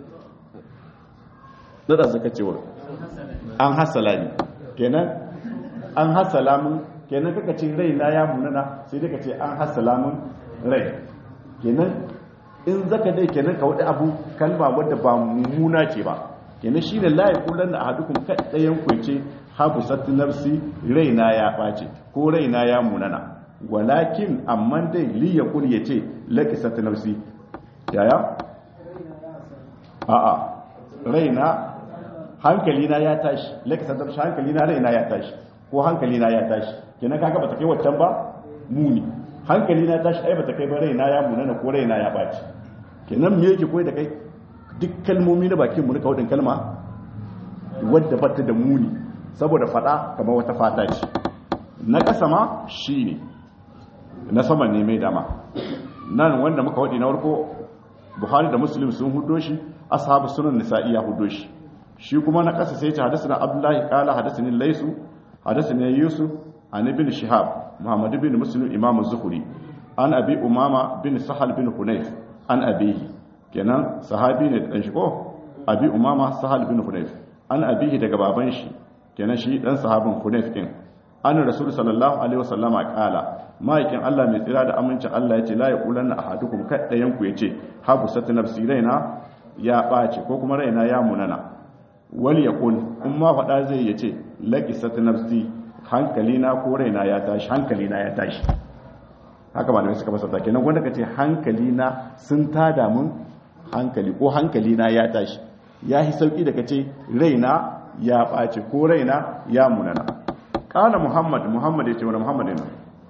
A: da suka ce wa an hasala ne kenan an hasala mun kenan kaka ce rai na ya munana sai dai ka ce an hasala mun rai kenan in zaka dai kenan ka wadi abu kalma wadda ba mummuna ce ba kenan shi ne layi kullum da ahadukum kaɗayan kwance habu satti nafsi rai na ya ɓace ko rai na ya munana walakin amma dai li ya kul ya ce laki satti nafsi yaya a'a rai na hankali na ya tashi laka sadar shi hankali na raina ya tashi ko hankali na ya tashi kenan kaga bata kai wancan ba muni hankali na tashi ai bata kai ba raina ya munana ko raina ya baci kenan me yake koyi da kai duk kalmomi na bakin mu na kawadin kalma wadda bata da muni saboda fada kamar wata fata ce na kasa ma shine na saman ne mai dama nan wanda muka wadi na farko buhari da muslim sun hudo shi ashabu sunan nisa'i ya hudo shi shi kuma na kasa sai ce hadasana abdullahi qala hadasani laysu hadasani yusuf an ibn shihab muhammad ibn muslim imam az-zuhri an abi umama bin sahal bin hunayf an abihi kenan sahabi ne dan shi ko abi umama sahal bin hunayf an abihi daga baban shi kenan shi dan sahabin hunayf din an rasul sallallahu alaihi wasallama qala ma'aikin Allah mai tsira da amincin Allah yace la yaqulanna ahadukum kaddayan ku yace habu sat nafsi raina ya bace ko kuma raina ya munana wal yakul in ma fada zai yace laqi sat nafsi hankalina ko raina ya tashi hankalina ya tashi haka malamai suka fasata kenan wanda kace hankalina sun tada mun hankali ko hankalina ya tashi ya yi sauki da kace raina ya bace ko raina ya munana kala muhammad muhammad yace wani muhammad ne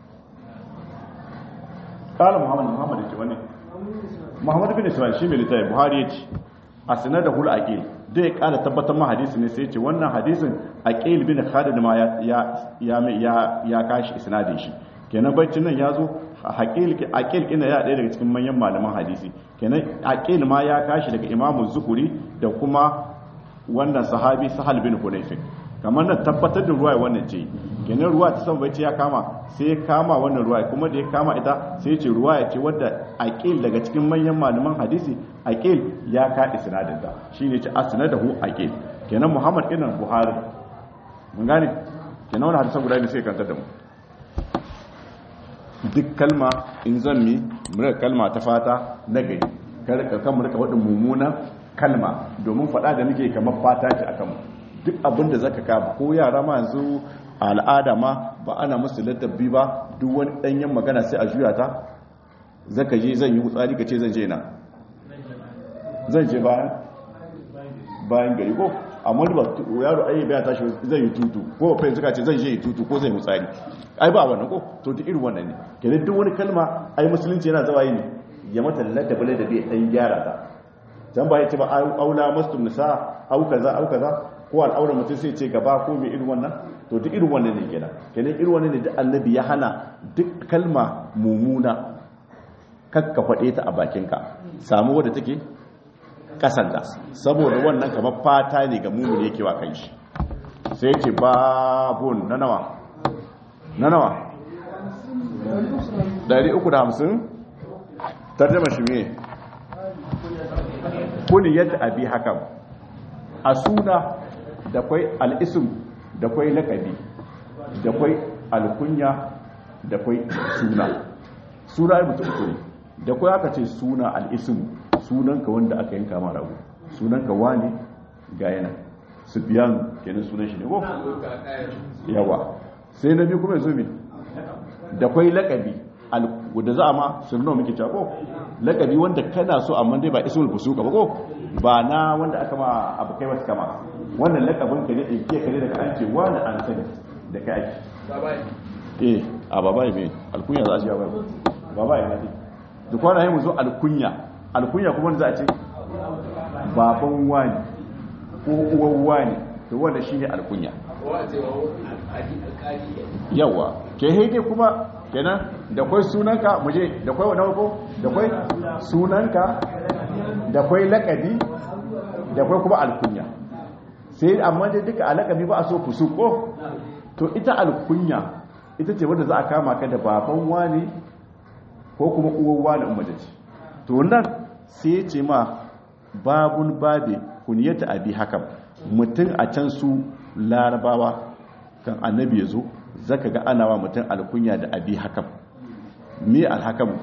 A: kala muhammad muhammad yace wani muhammad bin ismail shi mai littafi buhari yace asna da hul aqil da ya kara tabbatar ma hadisi ne sai yace wannan hadisin aqil bin khalid ma ya ya ya ya kashi isnadin shi kenan baccin nan ya zo aqil ina ya ɗaya daga cikin manyan malaman hadisi kenan aqil ma ya kashi daga imamu zuhuri da kuma wannan sahabi sahal bin hunayfin kamar nan tabbatar da ruwa wannan ce kenan ruwa ta san bacci ya kama sai ya kama wannan ruwa kuma da ya kama ita sai ya ce ruwa ya ce wadda aqil daga cikin manyan malaman hadisi aqil ya ka isnadin ta shine ce asnadahu aqil kenan muhammad ibn buhari mun gane kenan wannan hadisan guda ne sai kanta da mu duk kalma in zan mi mura kalma ta fata na gari kar ka kan murka wadin mummunan kalma domin fada da nake kamar fata ce akan mu duk abin da zaka ka ko yara ma yanzu a al'ada ma ba ana musu ladabi ba duk wani danyen magana sai a juya ta zaka je zan yi hutsari ka ce zan je na zan je bayan bayan gari ko amma ba yaro ai bai tashi zai yi tutu ko fa yanzu ka ce zan je yi tutu ko zai hutsari ai ba wannan ko to duk irin wannan ne kenan duk wani kalma ai musulunci yana zawayi ne ya mata ladabi ladabi dan gyara ta dan ba ya ce ba aula mastum nisa au kaza au kaza ko al'aura mutum sai ce gaba ko mai irin wannan to duk irin wannan ne kenan kenan irin wannan ne da annabi ya hana duk kalma mumuna kakka faɗe ta a bakinka samu wadda take kasanta saboda wannan kamar fata ne ga mumin yake wa kan shi sai ce babun na nawa na nawa 350 tarjama shi me kuni yadda abi hakan a suna da kwai al'isim da kwai lakabi da kwai alkunya da kwai suna suna ya mutu uku ne da kwai aka ce suna al'isim sunanka wanda aka yanka ma rago sunanka wani ga yana sufiyan kenan sunan shi ne ko yawa sai na biyu kuma ya zo mi da kwai lakabi da za a ma sunno muke cewa ko lakabi wanda kana so amma dai ba ismul fusuka ba ko ba na wanda aka ma abu kai wasu kama wannan lakabin ka ne in ke kare daga an ce wani an sani da kai ake eh a babaye mai alkunya za a ce babaye babaye na ce da kwana yi mu zo alkunya alkunya kuma za a ce baban wani ko uwan wani to wanda shi ne alkunya yawa ke haike kuma kenan da kwai sunanka muje da kwai wani ko da kwai sunanka da kwai lakabi da kwai kuma alkunya sai amma dai duka alakabi ba a so fusu ko to ita alkunya ita ce wanda za a kama ka da baban wani ko kuma uwan wani umarci to nan sai ya ce ma babun babe kuniyata abi hakan mutum a can su larabawa kan annabi ya zo zaka ga ana wa mutum alkunya da abi hakan me alhakamu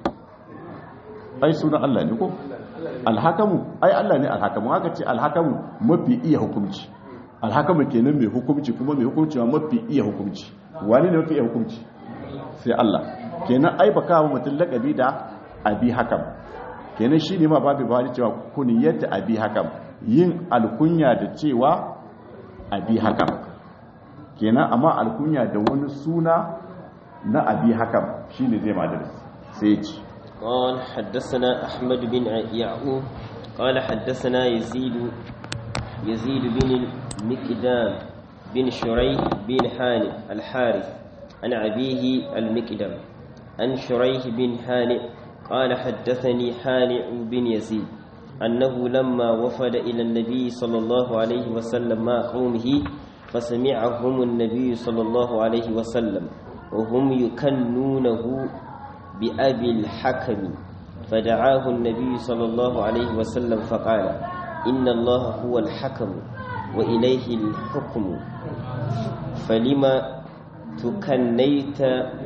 A: ai sunan Allah ne ko alhakamu ai Allah ne alhakamu haka ce alhakamu mafi iya hukunci alhakamu kenan mai hukunci kuma mai hukunci ma mafi iya hukunci wani ne mafi iya hukunci sai Allah kenan ai baka wa mutum lakabi da abi hakam kenan shi ne ma babu bani cewa kuniyar da abi hakam yin alkunya da cewa abi hakam kenan amma alkunya da wani suna na abi hakam shine zai madar sai ce
B: قال حدثنا أحمد بن يعقوب قال حدثنا يزيد يزيد بن المكدام بن شريح بن حانئ الحارث عن أبيه المكدام عن شريح بن حانئ قال حدثني حانئ بن يزيد أنه لما وفد إلى النبي صلى الله عليه وسلم مع قومه فسمعهم النبي صلى الله عليه وسلم وهم يكنونه بأبي الحكم فدعاه النبي صلى الله عليه وسلم فقال إن الله هو الحكم وإليه الحكم فلما تكنيت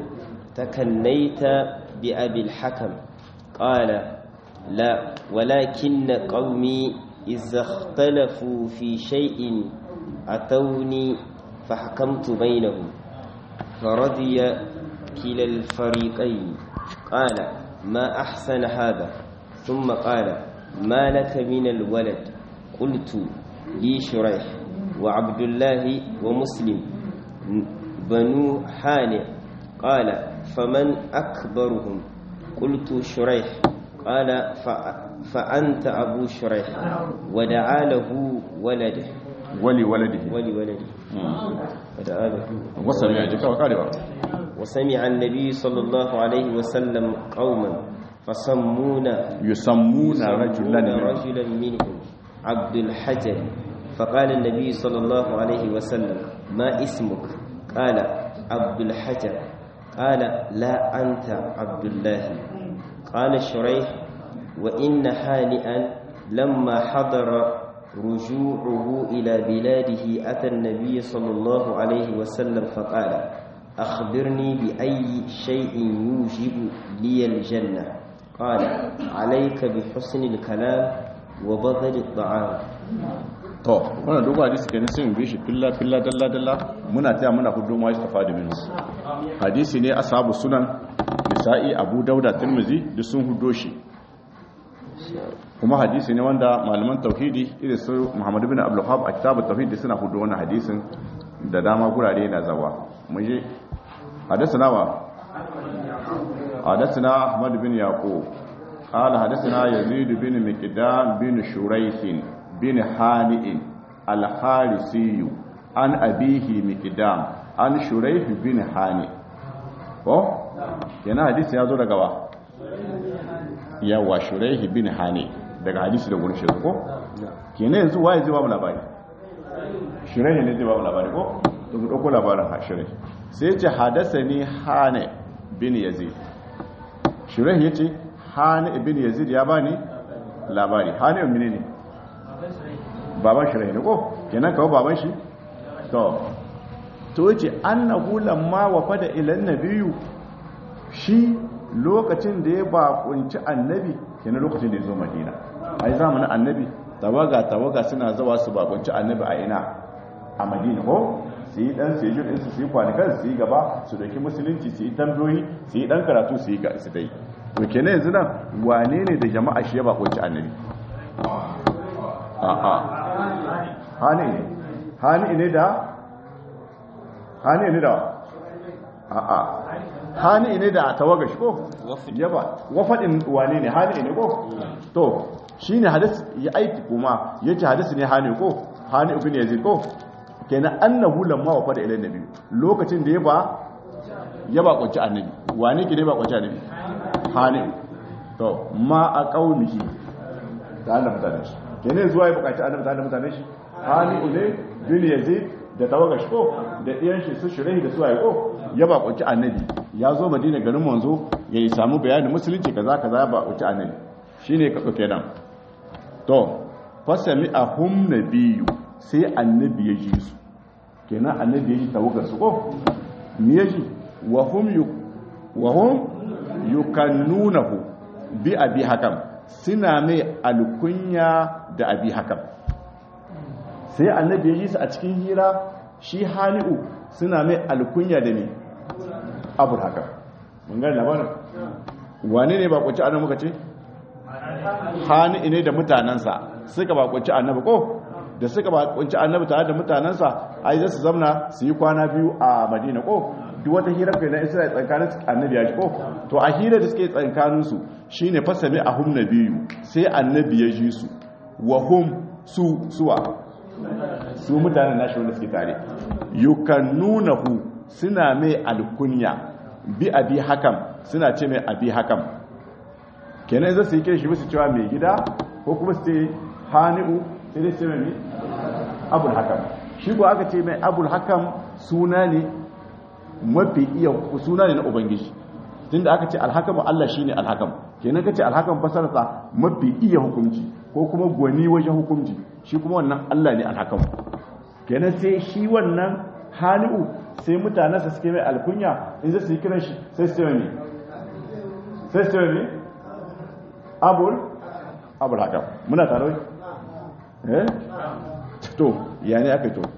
B: تكنيت بأبي الحكم قال لا ولكن قومي إذا اختلفوا في شيء أتوني فحكمت بينهم فرضي كلا الفريقين قال ما أحسن هذا ثم قال ما لك من الولد قلت لي شريح وعبد الله ومسلم بنو حانئ قال فمن أكبرهم قلت شريح قال فأنت أبو شريح ودعا له ولده
A: ولي ولده
B: ولي ولده ودعا له
A: wasan ya ji kawai karewa
B: وسمع النبي صلى الله عليه وسلم قوما فسمونا
A: yusammuna
B: يسمون
A: rajulan
B: رجلا منهم عبد الحجر فقال النبي صلى الله عليه وسلم ما اسمك قال عبد الحجر قال لا أنت عبد الله قال شريح وإن هانئا لما حضر رجوعه إلى بلاده أتى النبي صلى الله عليه وسلم فقال أخبرني بأي شيء يوجب لي الجنة قال عليك بحسن الكلام وبذل الطعام
A: to wannan dogon hadisi kenan sai mu bi shi filla filla dalla dalla muna taya muna hudu ma istafa da minhu hadisi ne ashabu sunan nisa'i abu dauda tirmizi duk sun hudo shi kuma hadisi ne wanda malaman tauhidi irin su muhammad bin abdul wahhab a kitabut tauhid suna hudo wannan hadisin da dama gurare na zawa mun je حدثنا و حدثنا أحمد بن يعقوب قال حدثنا يزيد بن مقدام بن شريح بن حانئ الحارسي عن أبيه مقدام عن شريح بن حانئ ko yana hadisi ya zo daga wa yawa shuraihi bin hani daga hadisi da gurin shirin ko kenan yanzu waye zai ba mu labari shuraihi ne zai ba mu labari ko to mu dauko labarin ha shuraihi sai ya ce hadasani hani bin yazid shuraihi yace hani bin yazid ya bani labari hani mene ne baban shuraihi ne ko kenan kawo baban shi to to yace annahu lamma wafada ila nabiyyu shi lokacin da ya bakunci annabi kenan lokacin da ya zo madina ai zamanin annabi tawaga tawaga suna zawa su bakunci annabi a ina a madina ko su yi dan su yi jin su su yi kwanakan su yi gaba su dauki musulunci su yi tambayoyi su yi dan karatu su yi ga su dai to kenan yanzu nan wane ne da jama'a shi ya bakunci annabi a'a hani ne hani ne da hani ne da a'a hani ne da tawaga shi ko yaba wafadin wane ne hani ne ko to shine hadis ya aiki kuma yace hadisi ne hani ko hani ibn yazid ko kenan annahu lamma wafada ila nabi lokacin da ya ba ya ba kunci annabi wane ke ne ba kunci annabi hani to ma a qaumihi da Allah mutane shi kenan zuwa ya bukaci annabi da mutane shi hani ne bin yazid da tawaga shi ko da ɗiyan shi su shirai da su ko ya bakunci annabi ya zo madina garin manzo ya yi samu bayanin musulunci kaza kaza ya bakunci annabi shine ka ɗauke nan to fasami a hum nabiyu sai annabi ya ji su kenan annabi ya ji tawagar su ko me ya ji wa hum yu wa hum yukannunahu bi abi hakam suna mai alkunya da abi hakam sai annabi ya yi su a cikin hira shi hani'u suna mai alkunya da ne abu haka mun gani labarin wane ne ba kwace ana muka ce hani'u ne da mutanensa suka bakunci annabi ko da suka bakunci annabi tare da mutanensa ai za su zamna su yi kwana biyu a madina ko duk wata hira kai na isra'il tsakanin annabi ya ji ko to a hira da suke tsakanin su shine fasami ahum nabiyyu sai annabi ya ji su wa hum su suwa su mutanen nashi wanda suke tare yukannunahu suna mai alkunya bi abi hakam suna ce mai abi hakam kenan za su yi kira shi musu cewa mai gida ko kuma su ce hani'u sai dai ce mai abul hakam shi ko aka ce mai abul hakam suna ne mafi iya suna ne na ubangiji tunda aka ce alhakam Allah shine alhakam kenan kace alhakam fasarsa mafi iya hukunci ko kuma gwani wajen hukunci shi kuma wannan Allah ne alhakam kenan sai shi wannan hani'u sai mutanensa suke mai alkunya in zai su yi kiran shi sai su mai sai su mai abul abul hakam muna tare eh to ya ne aka yi to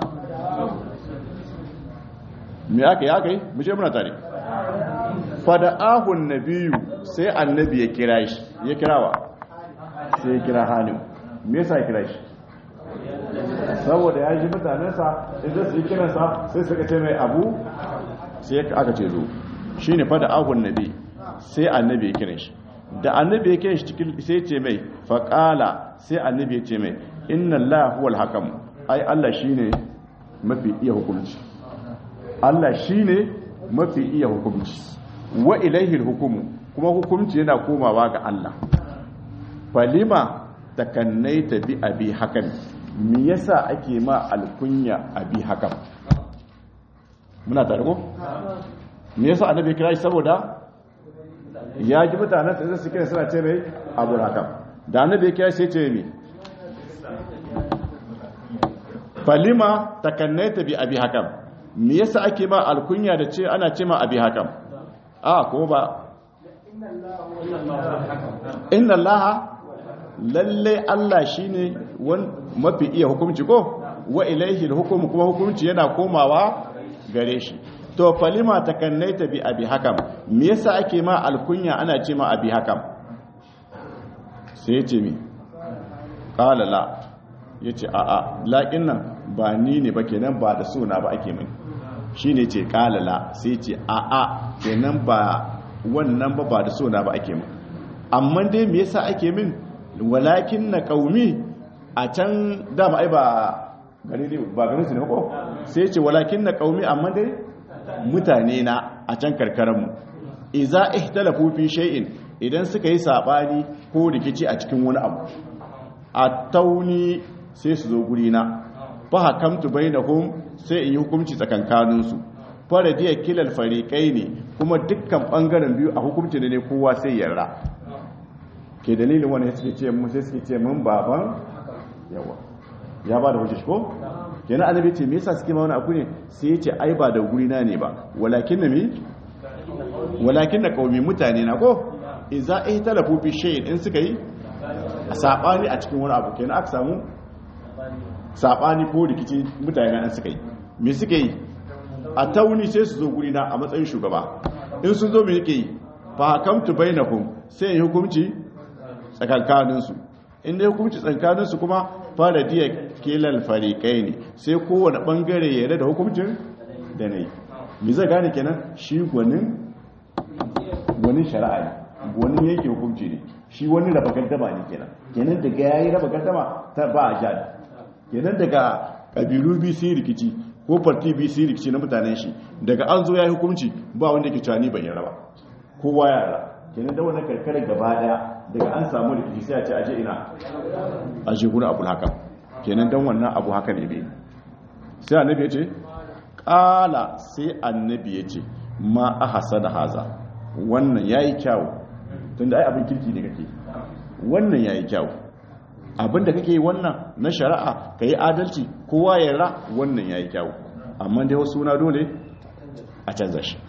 A: me aka yi aka yi mu ce muna tare fada'ahun nabiyu sai annabi ya kira shi ya kirawa sai ya kira hani'u me yasa ya kira shi saboda ya ji mutanensa idan su yi kiransa sai suka ce mai abu sai aka ce zo shi ne fada ahun nabi sai annabi ya kiran shi da annabi ya kiran shi cikin sai ce mai faƙala sai annabi ya ce mai inna Allah huwal hakam ai Allah shine mafi iya hukunci Allah shine mafi iya hukunci wa ilaihi hukumu kuma hukunci yana komawa ga Allah falima takannaita bi abi hakan me yasa ake ma alkunya abi hakan muna tare ko me yasa annabi kira shi saboda ya ji mutanen sai su kira suna ce mai abu hakan da annabi kira shi ce mi falima takannaita bi abi hakan me yasa ake ma alkunya da ce ana ce ma abi hakan a ko ba inna allaha lalle Allah shine mafi iya hukunci ko wa ilaihi hukumu kuma hukunci yana komawa gare shi to falima takannaita bi abi hakam me yasa ake ma alkunya ana ce ma abi hakam sai ya ce mi qala la yace a a laƙin nan ba ni ne ba kenan ba da suna ba ake mini shine ce qala la sai ce a a kenan ba wannan ba ba da suna ba ake mini amma dai me yasa ake min walakin na kaumi a can dama ai ba gari ne ba garin su ne ko sai ce walakin na kaumi amma dai mutane na a can karkaranmu iza ihtalafu fi shay'in idan suka yi sabani ko rikici a cikin wani abu a tauni sai su zo guri na fa hakamtu bainahum sai in yi hukunci tsakankanin su faradiya kilal fariqai ne kuma dukkan bangaren biyu a hukunci ne kowa sai yarda ke dalilin wani suke ce mun sai suke ce mun baban yawa ya ba da hujja ko kenan annabi ce me yasa suke ma wani abu ne sai ya ce ai ba da guri na ne ba walakin na mi walakin na qaumi mutane na ko idza ihtalafu fi shay'in in suka yi sabani a cikin wani abu kenan aka samu sabani ko rikici mutane na suka yi me suka yi a tauni sai su zo guri na a matsayin shugaba in sun zo me yake yi fa hakamtu bainakum sai yi hukunci tsakankaninsu inda ya hukunci tsakankaninsu kuma fara diya kelal farikai ne sai kowane bangare ya da hukuncin da ne mi zai gane kenan shi gwanin gwanin shari'a ne gwanin yanke hukunci ne shi wani raba gaddama ne kenan kenan daga yayi raba gaddama ta ba a jada kenan daga kabilu biyu sun rikici ko farti biyu sun rikici na mutanen shi daga an zo ya yi hukunci ba wanda ke cani ban raba kowa ya raba kenan da wannan karkarar gaba daya daga an samu rikici sai a ce aje ina aje gurin abu haka kenan dan wannan abu haka ne bai sai annabi ya ce kala sai annabi ya ce ma ahsana haza wannan yayi kyau tunda ai abin kirki ne kake wannan yayi kyau abin da kake yi wannan na shari'a kai adalci kowa ya ra wannan yayi kyau amma dai wasu na dole a canza shi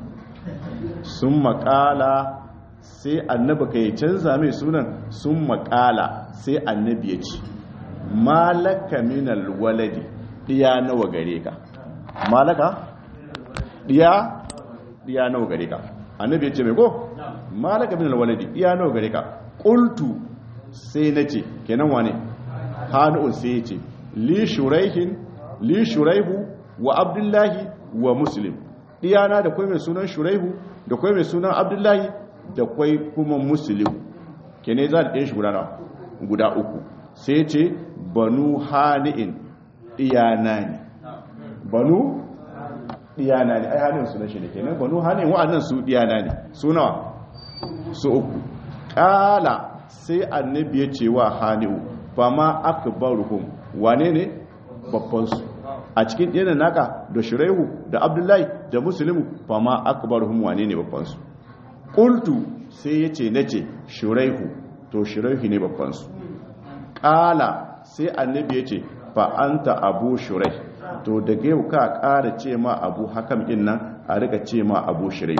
A: sun makala sai annabi ka yi canza mai sunan sun makala sai annabi ya ce malaka minal waladi diya nawa gare ka malaka diya diya nawa gare ka annabi ya ce mai ko malaka minal waladi diya nawa gare ka qultu sai na ce kenan wane hani'un sai ya ce li shuraihin li shuraihu wa abdullahi wa muslim diyana da kwai mai sunan shuraihu da kwai mai sunan abdullahi da kwai kuma muslim kenan za da ɗaya shi guda uku sai ce banu hani'in diyana ne banu diyana ne ai hannun su na shi ne kenan banu hannun wa'annan su diyana ne su nawa su uku kala sai annabi ya ce wa hannu ba ma akbaruhum wane ne babban su a cikin diyanan naka da shuraihu da abdullahi da muslimu ba ma akbaruhum wane ne babban su qultu sai yace nace shuraihu to shuraihu ne babban su kala sai annabi ya ce fa anta abu shuraih to da yau ka ƙara ce ma abu hakam ɗin nan a rika ce ma abu shirai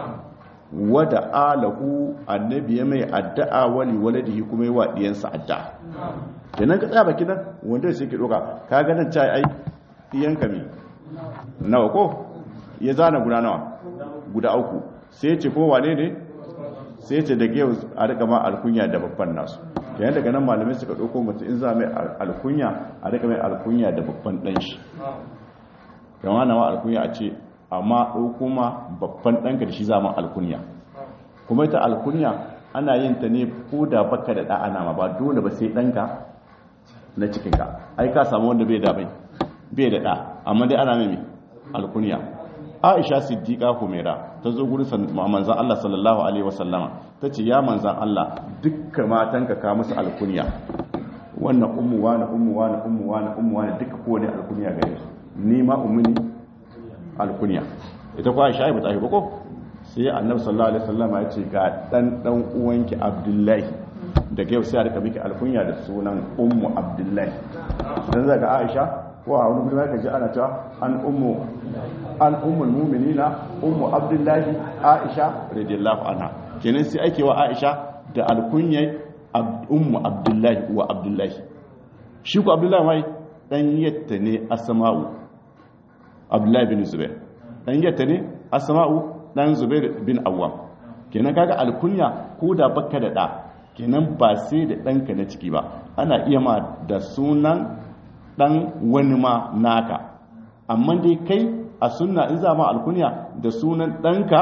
A: wada alahu annabi ya mai addu'a wali waladihi kuma yi wa ɗiyansa addu'a kenan ka tsaya baki nan wanda sai ke ɗoka ka ganin ca ai ɗiyanka mi nawa ko ya zana guda nawa guda uku sai ce ko wane ne sai ce da yau a rika ma alkunya da babban nasu yayin daga nan malamai suka ɗauko mutum in za mai alkunya a rika mai alkunya da babban ɗan shi yawan nawa alkunya a ce amma ɗauko ma babban ɗanka da shi zama alkunya kuma ita alkunya ana yin ta ne ko da baka da ɗa'ana ma ba dole ba sai ɗanka na cikinka ai ka samu wanda bai da bai bai da ɗa amma dai ana mai alkunya aisha siddiqa humaira ta zo gurin manzon Allah sallallahu alaihi wasallama tace ya manzon Allah dukkan matanka ka musu alkunya wannan ummu wani ummu wani ummu wani ummu wani duka kowane alkunya gare su ni ma ummuni alkunya ita ko aisha ba ta yi ba ko sai annabi sallallahu alaihi wasallama ya ce ga dan dan uwanki abdullahi daga yau sai a rika miki alkunya da sunan ummu abdullahi dan zaga aisha ko a wani gudunar kaji ana cewa an ummu an ummul mu'minina ummu abdullahi aisha radiyallahu anha kenan sai ake wa aisha da alkunyai ummu abdullahi wa abdullahi shi ko abdullahi mai dan yatta ne asma'u abdullahi bin zubair dan yatta ne asma'u dan zubair bin awwam kenan kaga alkunya ko da baka da da kenan ba sai da danka na ciki ba ana iya ma da sunan dan wani ma naka amma dai kai a sunna in za ma alkunya da sunan ɗanka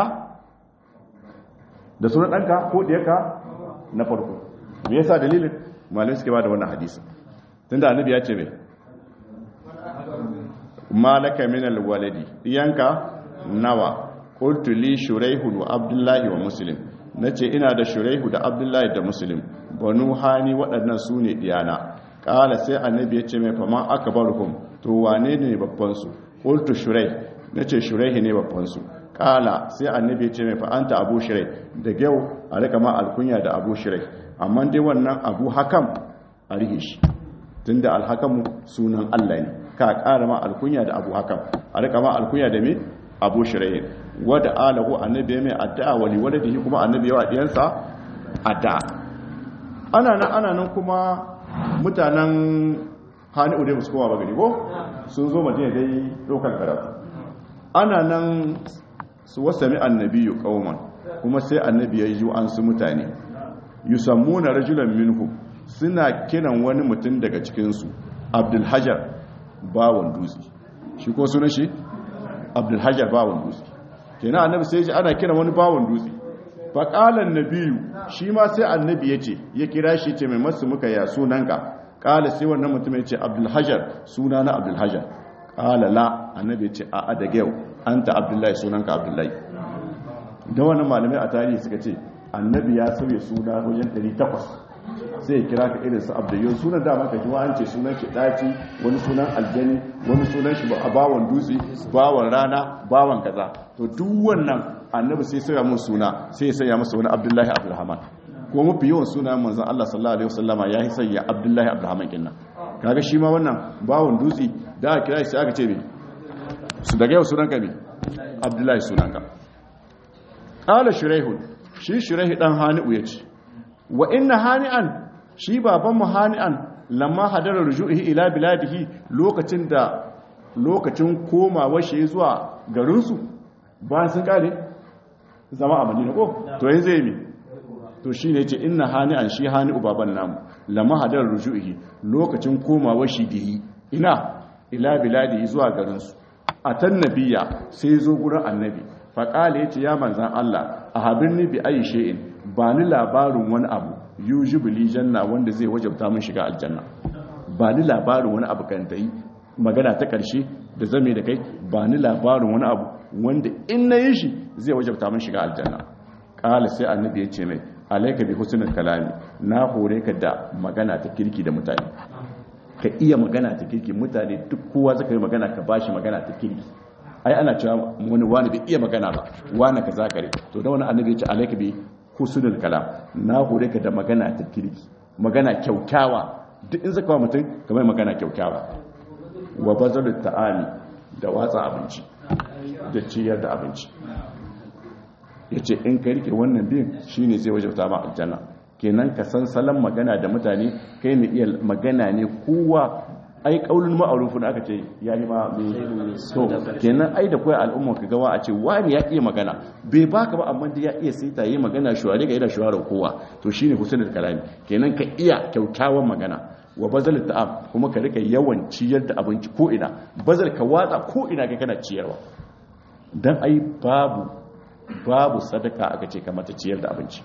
A: da sunan ɗanka ko ɗiyarka na farko me yasa dalilin malin suke ba da wannan hadisi tun da annabi ya ce mai malaka min alwaladi ɗiyanka nawa qultu li shuraihu wa abdullahi wa muslim nace ina da shuraihu da abdullahi da muslim banu hani waɗannan su ne ɗiyana ƙala sai annabi ya ce mai fama aka baruhum to wane ne babbansu ƙultu shurai na ce shurai ne babbansu ƙala sai annabi ya ce mai fa'anta abu shurai da gyau a rika ma alkunya da abu shurai amma dai wannan abu hakam a rihe shi tun da alhakamu sunan allah ne ka ƙara ma alkunya da abu hakam a rika ma alkunya da me abu shurai wadda alahu annabi ya mai addu'a wali wadda da kuma annabi yawa ɗiyansa addu'a ana nan ana nan kuma mutanen hannu dai musu kowa ba gari ko sun zo madina dai ɗaukar karatu ana nan su wasami annabiyu kauman kuma sai annabi ya yi an su mutane yusammuna rajulan minhu suna kiran wani mutum daga cikinsu abdulhajar bawon dutse shi ko sunan shi abdulhajar bawon dutse kenan annabi sai ji ana kiran wani bawon dutse faƙalan nabiyu shi ma sai annabi ya ce ya kira shi ce mai masu muka ya sunanka ƙala sai wannan mutum ya ce abdulhajar suna na abdulhajar ƙala la annabi ya ce a daga yau an ta abdullahi sunanka abdullahi da wannan malamai a tarihi suka ce annabi ya sauya suna wajen 800 sai ya kira ka irin su abdullahi sunan dama ka ji an ce sunan shi ɗaci wani sunan aljani wani sunan shi a bawon dutse bawon rana bawon kaza to duk wannan annabi sai sauya mun suna sai ya sanya masa wani abdullahi abdulrahman ko mafi yawan suna manzon Allah sallallahu alaihi wasallama ya yi sanya abdullahi abdulrahman kinnan kaga shi ma wannan bawon dutse da aka kira shi sai aka ce me su daga yau sunan ka me abdullahi sunan ka qala shuraihu shi shuraihu dan hani'u yace wa inna hani'an shi baban mu hani'an lamma hadara rujuhi ila biladihi lokacin da lokacin komawa shi zuwa garinsu bayan sun kare zama a madina ko to yanzu yi to shi ne ce ina hani an shi hani ubaban namu lama hadar rujuhi lokacin komawa shi dihi ina ila biladi zuwa garinsu a tan nabiya sai zo gurin annabi faƙala ya ce ya manzan Allah a habin ni bi ayi she'in ba ni labarin wani abu yujibu li janna wanda zai wajabta min shiga aljanna ba ni labarin wani abu kan ta yi magana ta ƙarshe da zame da kai ba ni labarin wani abu wanda in na yi shi zai wajabta min shiga aljanna ƙala sai annabi ya ce mai alaika bi husnul kalami na hore ka da magana ta kirki da mutane ka iya magana ta kirki mutane duk kowa zaka yi magana ka bashi magana ta kirki ai ana cewa wani wani bai iya magana ba wani ka zakare to da wani annabi ya ce alaika bi husnul kalam na hore ka da magana ta kirki magana kyaukyawa duk in zaka mutum kamar magana kyaukyawa wa bazalut ta'ami da watsa abinci da ciyar da abinci yace in ka rike wannan bin shine zai wajabta ma aljanna kenan ka san salon magana da mutane kai ne iya magana ne kowa ai kaulun ma'arufin aka ce ya yi ma mai so kenan ai da koya al'umma ka gawa a ce wani ya iya magana bai baka ba amma da ya iya sai ta yi magana shuware ga yana shuwarar kowa to shine husnul kalami kenan ka iya kyaukyawan magana wa bazal ta'am kuma ka rika yawan ciyar da abinci ko ina bazal ka watsa ko ina kai kana ciyarwa dan ai babu babu sadaka aka ce kamar ta ciyar da abinci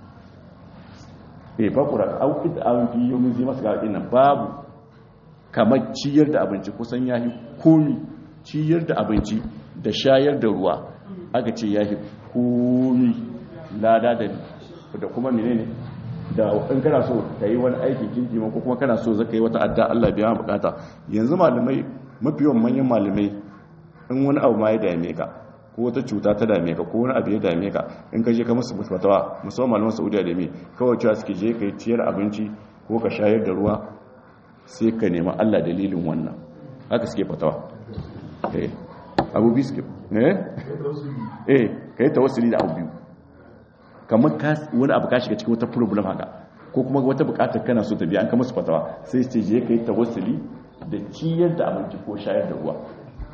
A: eh bakura au id an fi yomin zai masu ga nan babu kamar ciyar da abinci kusan yahi komi ciyar da abinci da shayar da ruwa aka ce yahi komi lada da da kuma menene da in kana so ka yi wani aikin kinki ko kuma kana so zaka yi wata adda Allah biya bukata yanzu malamai mafi yawan manyan malamai in wani abu ma ya dame ka ko wata cuta ta dame ka ko wani abu ya dame ka in ka je ka musu fatawa musamman malaman Saudiya da me kawai cewa suke je ka yi ciyar abinci ko ka shayar da ruwa sai ka nema Allah dalilin wannan haka suke fatawa eh abu biyu suke eh eh ka yi tawassuli da abu biyu kamar wani abu ka shiga cikin wata problem haka ko kuma wata bukatar kana so ta biya an kama su fatawa sai ce je ka yi tawassuli da ciyar da abinci ko shayar da ruwa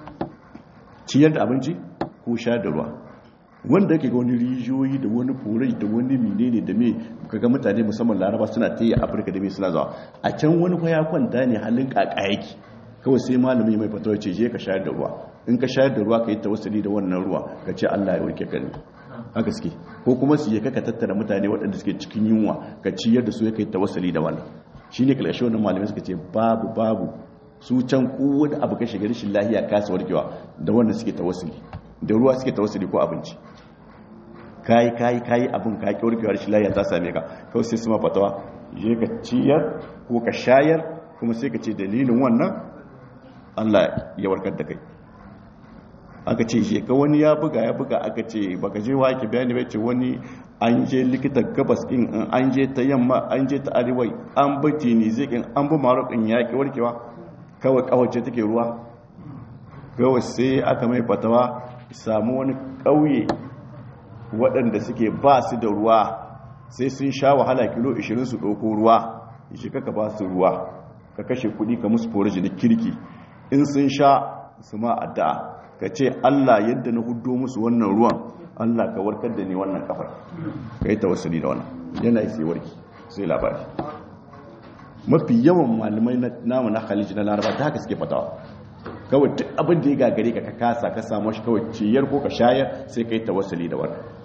A: ciyar da abinci ko shayar da ruwa wanda yake ga wani rijiyoyi da wani furai da wani menene da me kaga mutane musamman laraba suna ta yi a afirka da me suna zawa a can wani kwaya kwanta ne halin kaka yake kawai sai malami mai fatawa ce je ka shayar da ruwa in ka shayar da ruwa ka yi tawassuli da wannan ruwa ka ce Allah ya warke ka ne haka suke ko kuma su yi kaka tattara mutane waɗanda suke cikin yunwa ka ciyar da su ya kai tawassuli da wannan shine kalashe wannan malamai suka ce babu babu su can kowane abu ka shiga rashin lahiya kasa warkewa da wannan suke tawassuli da ruwa suke tawassuli ko abinci kayi kayi kayi abin ka ki warkewa rashin lahiya ta same ka kawai sai su ma fatawa je ka ciyar ko ka shayar kuma sai ka ce dalilin wannan Allah ya warkar da kai aka ce shi ka wani ya buga ya buga aka ce baka je wa ki bayani bai ce wani an je likita gabas din an je ta yamma an je ta arewa an bi tunisi din an bi marok din yaki warkewa kawai kawace take ruwa kawai sai aka mai fatawa samu wani kauye waɗanda suke ba su da ruwa sai sun sha wahala kilo 20 su ɗauko ruwa shi kaka ba su ruwa ka kashe kuɗi ka musu forage da kirki in sun sha su ma addu'a ka ce Allah yadda na hudo musu wannan ruwan Allah ka warkar da ni wannan kafar ka yi tawassuli da wannan yana yi sai warki sai labari mafi yawan malamai namu na khaliji na laraba ta haka suke fatawa kawai duk abin da ya gagare ka ka kasa ka samu shi kawai ciyar ko ka shayar sai ka yi tawassuli da wannan